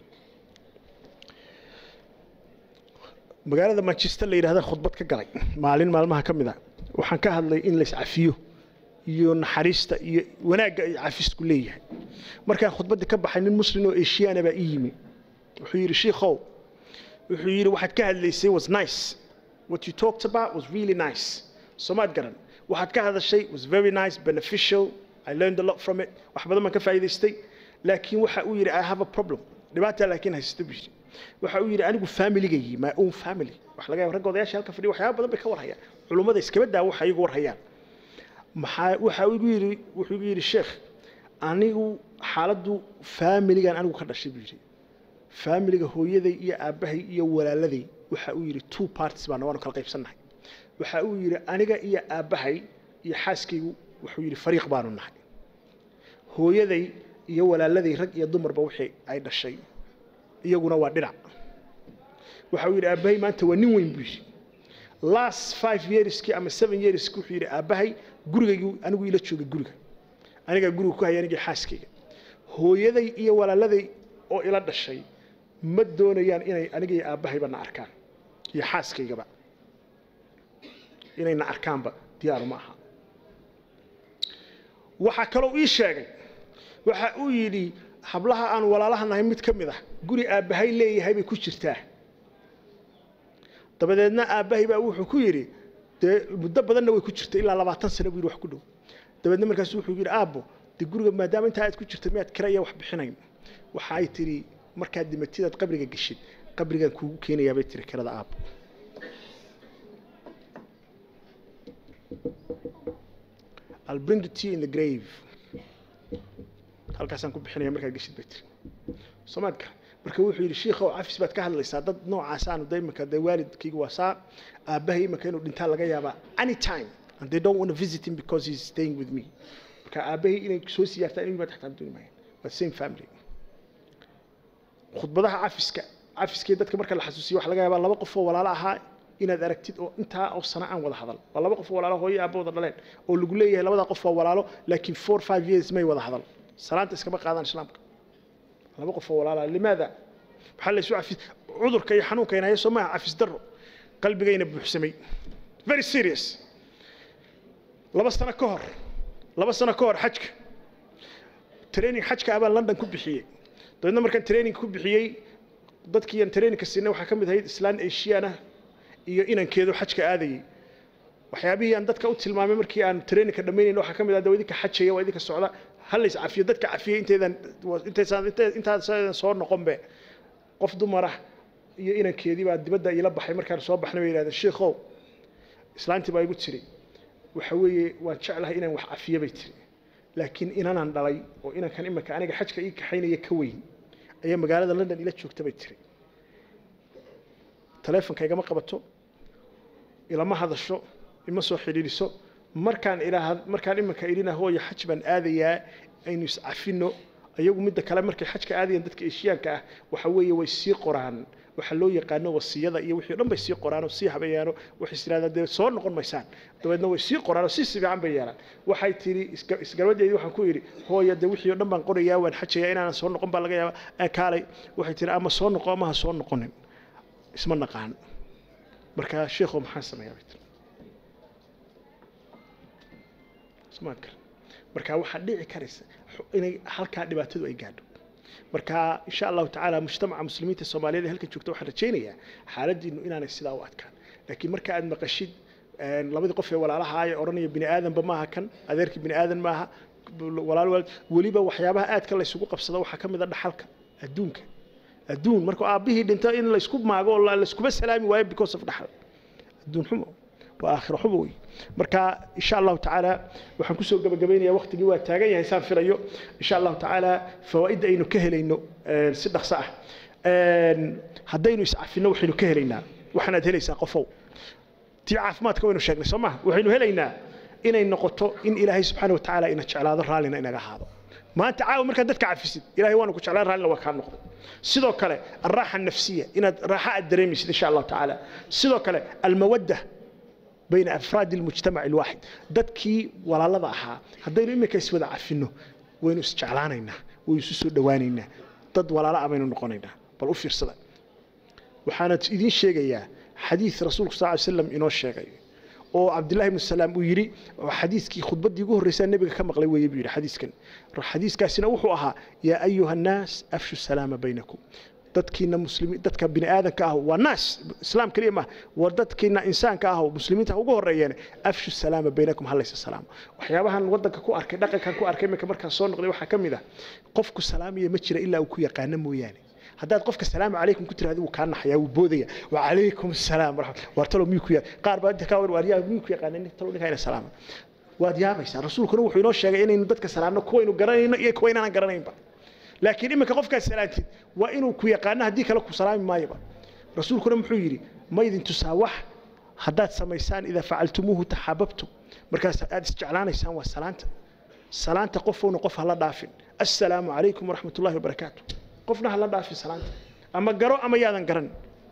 magaalada manchester la yidhahda khudbad ka galay maalin maalmaha ka mid a waxaan ka hadlay in lays cafiyo iyo naxariista iyo wanaagga ay cafisku leeyahay markaan khudbadda ka baxay nin muslim oo eshiyaana baa ii yimi wuxuu yidhi shiikhow wuxuu yidhi waxaad ka hadlaysay was nice what you talked about was really nice soomaad garan waxaad ka hadashay was very nice beneficial I learned a lot from it wax badan baan ka faa'iidaystay laakiin waxa uu yidhi I have a problem dhibaataa laakiin haysta buu yidhi waxa uu yidhi anigu familigaygi my own family waxa laga yaaba ragga odayaasha halka fadhiya waxyaaba badan bay ka warhayaan culummada iskaba daa waxa iyagu warhayaan maxaa waxa uu igu yidhi wuxuu igu yidhi sheekh anigu xaaladdu familigan anigu ka dhashay buu yidhi familiga hooyaday iyo aabbahay iyo walaaladay waxa uu yidhi two parties baana waanu kala qaybsannahay waxa uu yidhi aniga iyo aabbahay iyo xaaskaygu wuxuu yidhi fariiq baanu nahay hooyaday iyo walaaladay rag iyo dumarba wixii ay dhashay iyaguna waa dhinac waxa uu yidhi aabbahay maanta waa nin weyn buu yidhi last five yearskii ama seven yearskii wuxuu yidhi aabbahay gurigaygii anigu ila joogay guriga anigaa guriga ku haya anigii xaaskayga hooyaday iyo walaaladay oo ila dhashay ma doonayaan inay aniga iyo aabbahayba na arkaan iyo xaaskaygaba inay na arkaanba diyaaru ma aha waxaa kaloo ii sheegay waxa uu yidhi hablaha aan walaalaha nahay mid ka mid ah guri aabbahay leeyahay bay ku jirtaa dabadeedna aabbahay baa wuxuu ku yidhi dee muddo badanna way ku jirtay ilaa labaatan sano buu yidhi wax ku dhow dabeedna markaasu wuxuu yidhi aabbo dee guriga maadaama intaa aad ku jirta miyaad kira iyo wax bixinayn waxa ay tidhi markaad dhimatidaad qabriga geshid qabrigaan kuugu keenayaa bay tiri kirada aabbo I'll bring it to you in the grave halkaasaan ku bixinaya markaad geshid bay tiri soomaadka marka wuxuu yidhi shiikhow cafis baad ka hadlaysaa dad noocaasaan de imika dee waalidkayga waa saa aabbahay imika inuu dhintaa laga yaabaa anytime and they don't want to visit him because he's staying with me marka aabbahay inay soo siyaartaan inuu yimaad xataa dooni maayan waa same family khudbadaha cafiska cafiskii dadka marka la xasuusiyo waxaa laga yaabaa laba qof oo walaalo ahaa inaad aragtid oo intaa oo sana aan wada hadal waa laba qof oo walaalo hooyo aabba wada dhaleen oo lagu leeyahay labadaa qof waa walaalo laakiin four five years may wada hadal salaanta iskama qaadaan islaamka laba qof oo walaala limaada maxaa la isu cafis cudurka iyo xanuunka inaya soo maaha cafis darro qalbigayna buuxsamay very serious laba sano ka hor laba sano ka hor xajka training xajka abaan london ku bixiyey dabeedna markaan training ku bixiyey dadkii aan trainingka siinay waxaa ka mid ahayd islaan asiana iyo inankeedu xajka aadayey waxyaabihii aan dadka u tilmaamay markii aan trainingka dhammaynayna waxaa ka mid ah dee waa idinka xajaya waa idinka socda hal lays cafiyo dadka cafiyey intaydan intaysaan intaasan soo noqonbe qof dumara iyo inankeedii baa dibadda iila baxay markaan soo baxnay bay yidhahdeen sheikhow islaantii baa igu tiri waxa weeye waan jeclahay inaan wax cafiyo bay tiri laakiin inanaan dhalay oo inankan imanka aniga xajka ii kaxaynaya ka weyn ayaa magaalada london ila joogta bay tiri taleefonka igama qabato ilama hadasho ima soo xidhiidhiso markaan ilaa markaan imanka idhina hooyo xaj baan aadayaa aynu iscafino ayagu midda kale markay xajka aadayaan dadka eshiyaanka ah waxa weeye way sii qoraan waxa loo yaqaano wasiyada iyo wixii o dhan bay sii qoraan oo sii habeeyaano waxay is yidhahdaan dee soo noqon maysaan dabeedna way sii qoraan oo si sifiican bay yeelaan waxay tidhi isgarbadeedii waxaan ku yidhi hooya dee wixii o dhan baan qorayaa waan xajayaa inaanan soo noqon baa laga yaaba kaalay waxay tidhi ama soo noqo ama ha soo noqonin isma naqaan marka sheekhow maxaan sameeyaa bay tiri smaad kale marka waxaa dhici karaysa inay halkaa dhibaatadu ay gaadho marka insha allahu tacaala mujtamaca muslimiinta soomaaliyeed ee halkan joogta waxaan rajaynayaa xaaladiinu inaanay sidaa u adkaan laakiin marka aad maqashid labadii qof ee walaalaha ee odhanaya bini aadanba maaha kan adeerkii bini aadan maaha walaal walaal weliba waxyaabaha aadka laysugu qabsado waxaa ka mid a dhaxalka adduunka adduun marka aabbihii dhinto in laysku maago oo layskuba salaami waayo because of dhaxal adduun xumo waa aakhiro xumo wey marka insha allahu tacaala waxaan kusoo gabagabaynayaa waqtigii waa taagan yahay saan filayo insha allahu tacaala fawaa'idda aynu ka helayno si dhaqso ah haddaynu iscafino waxaynu ka helaynaa waxaanaad helaysaa qofow tii caafimaadka waynu sheegnay soo maha waxaynu helaynaa inay noqoto in ilaahay subxaana wa tacaala ina jeclaado raallina inaga ahaado maanta caawa markaad dadka cafisid ilahay waanu ku jeclaan raallina waa kaa noqday sidoo kale alraaxa nafsiya inaad raaxa aad dareemaysid insha allahu tacaala sidoo kale almawadda بين أفراد المجتمع الواحد dadkii walaalada ahaa haddaynu iminka iswada cafino waynu isjeclaanaynaa waynu isu soo dhowaanaynaa dad walaalo ah baynu noqonaynaa bal u fiirsada waxaana idiin sheegayaa xadiid rasuulku sal ly slam inoo sheegay oo cabdillahi ibnu salaam uu yidhi xadiiskii khudbaddii ugu horreysaa nebiga ka maqlay weeye buu yidhi xadiiskan xadiiskaasina wuxuu ahaa yaa ayuha annaas afshu salaama baynakum dadkiina muslimiin dadka bini aadanka ah waa naas islaam kaliya maaha waa dadkiina insaanka ah oo muslimiinta ugu horeeyeen afshu salaama baynakum halaysa salaam waxyaabahan wadanka ku arkay dhaqankan ku arkay iminka markaan soo noqday waxaa ka mid ah qofku salaamaya ma jira ilaa uu ku yaqaano mooyaane haddaad qofka salaamu calaykum ku tiraahdo wuu kaa naxayaa wuu boodaya wacalaykum asalaam war talo miyuu ku yaa qaar baa inta kaa war waaryaa miyuu ku yaqaana talo ninkaa ina salaama waad yaabaysaa rasuulkuna wuxuu inoo sheegay inaynu dadka salaamno kuwaynu garanayno iyo kuwa inaanan garanaynba laakiin iminka qofkaad salaantid waa inuu ku yaqaano haddii kale ku salaami maayoba rasuulkuna muxuu yidhi ma idin tusaa wax haddaad samaysaan idaa facaltumuuhu taxaababtum markaas aad isjeclaanaysaan waa salaanta salaanta qofowna qof hala dhaafin assalaamu calaykum waraxmat ullahi wabarakaatu qofna hala dhaafin salaanta ama garo ama yaadan garan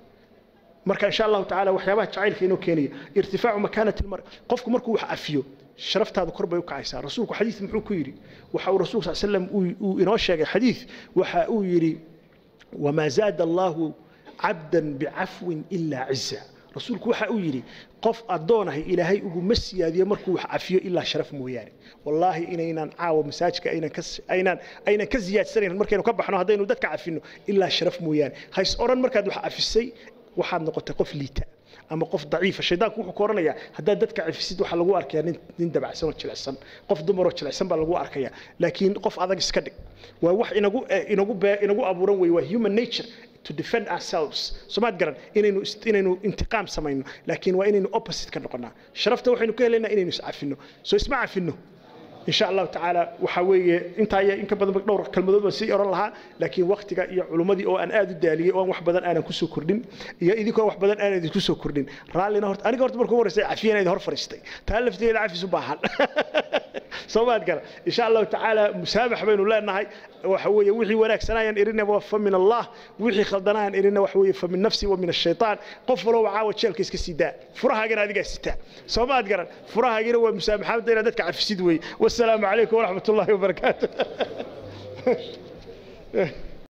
marka insha allahu tacaala waxyaabaha jacaylka inoo keenaya irtifaacu makaanati lmar qofku markuu wax afiyo sharaftaadu kor bay u kacaysaa rasuulku xadiis muxuu ku yidhi waxa uu rasuulku sal slam uu inoo sheegay xadiis waxa uu yidhi wamaa zaada allahu cabdan bicafwin ilaa ciza rasuulku waxa uu yidhi qof addoonahay ilaahay uguma siyaadiyo markuu wax cafiyo ilaa sharaf mooyaane wallaahi inaynan caawa masaajka aynan ka aynan aynan ka ziyaadsanayn markaynu ka baxno haddaynu dadka cafino ilaa sharaf mooyaane hays odhan markaad wax cafisay waxaad noqotay qof liita ama qof daciifa shaydaanku wuxuu ku oranayaa haddaad dadka cafisid waxaa lagu arkayaa nin nin dabacsan oo jilicsan qof dumaroo jilicsan baa lagu arkayaa laakiin qof adag iska dhig waa wax inagu inagu inagu abuuran wey waa human nature to defend ourselves somaad garan inaynu inaynu intiqaam samayno laakiin waa inaynu opposite ka noqonaa sharafta waxaynu ka helaynaa inaynu iscafino soo isma cafino إن شاء الله تعالى وحوي أنت هي إنك بدل دور كلمة بس يرى لها لكن وقتك يا علماء أو أن آد الدالية أو واحد بدل أنا كسو كردين يا إذا كان واحد بدل أنا كسو كردين رالي نهرت أنا قلت بركو ورثة عفينا إذا هر فرستي تألفت إلى عفي سبحان صوبات قال إن شاء الله تعالى مسامح بين الله النهاي وحوي وحي وناك سنايا إرنا وفم من الله وحي خلدنا إرنا وحوي فمن نفسي ومن الشيطان قفلوا وعاود شيل كيس كسيدا فرها جرا هذه كسيدا صوبات قال فرها جرا ومسامحة بين دتك عفي سيدوي والسلام عليكم ورحمة الله وبركاته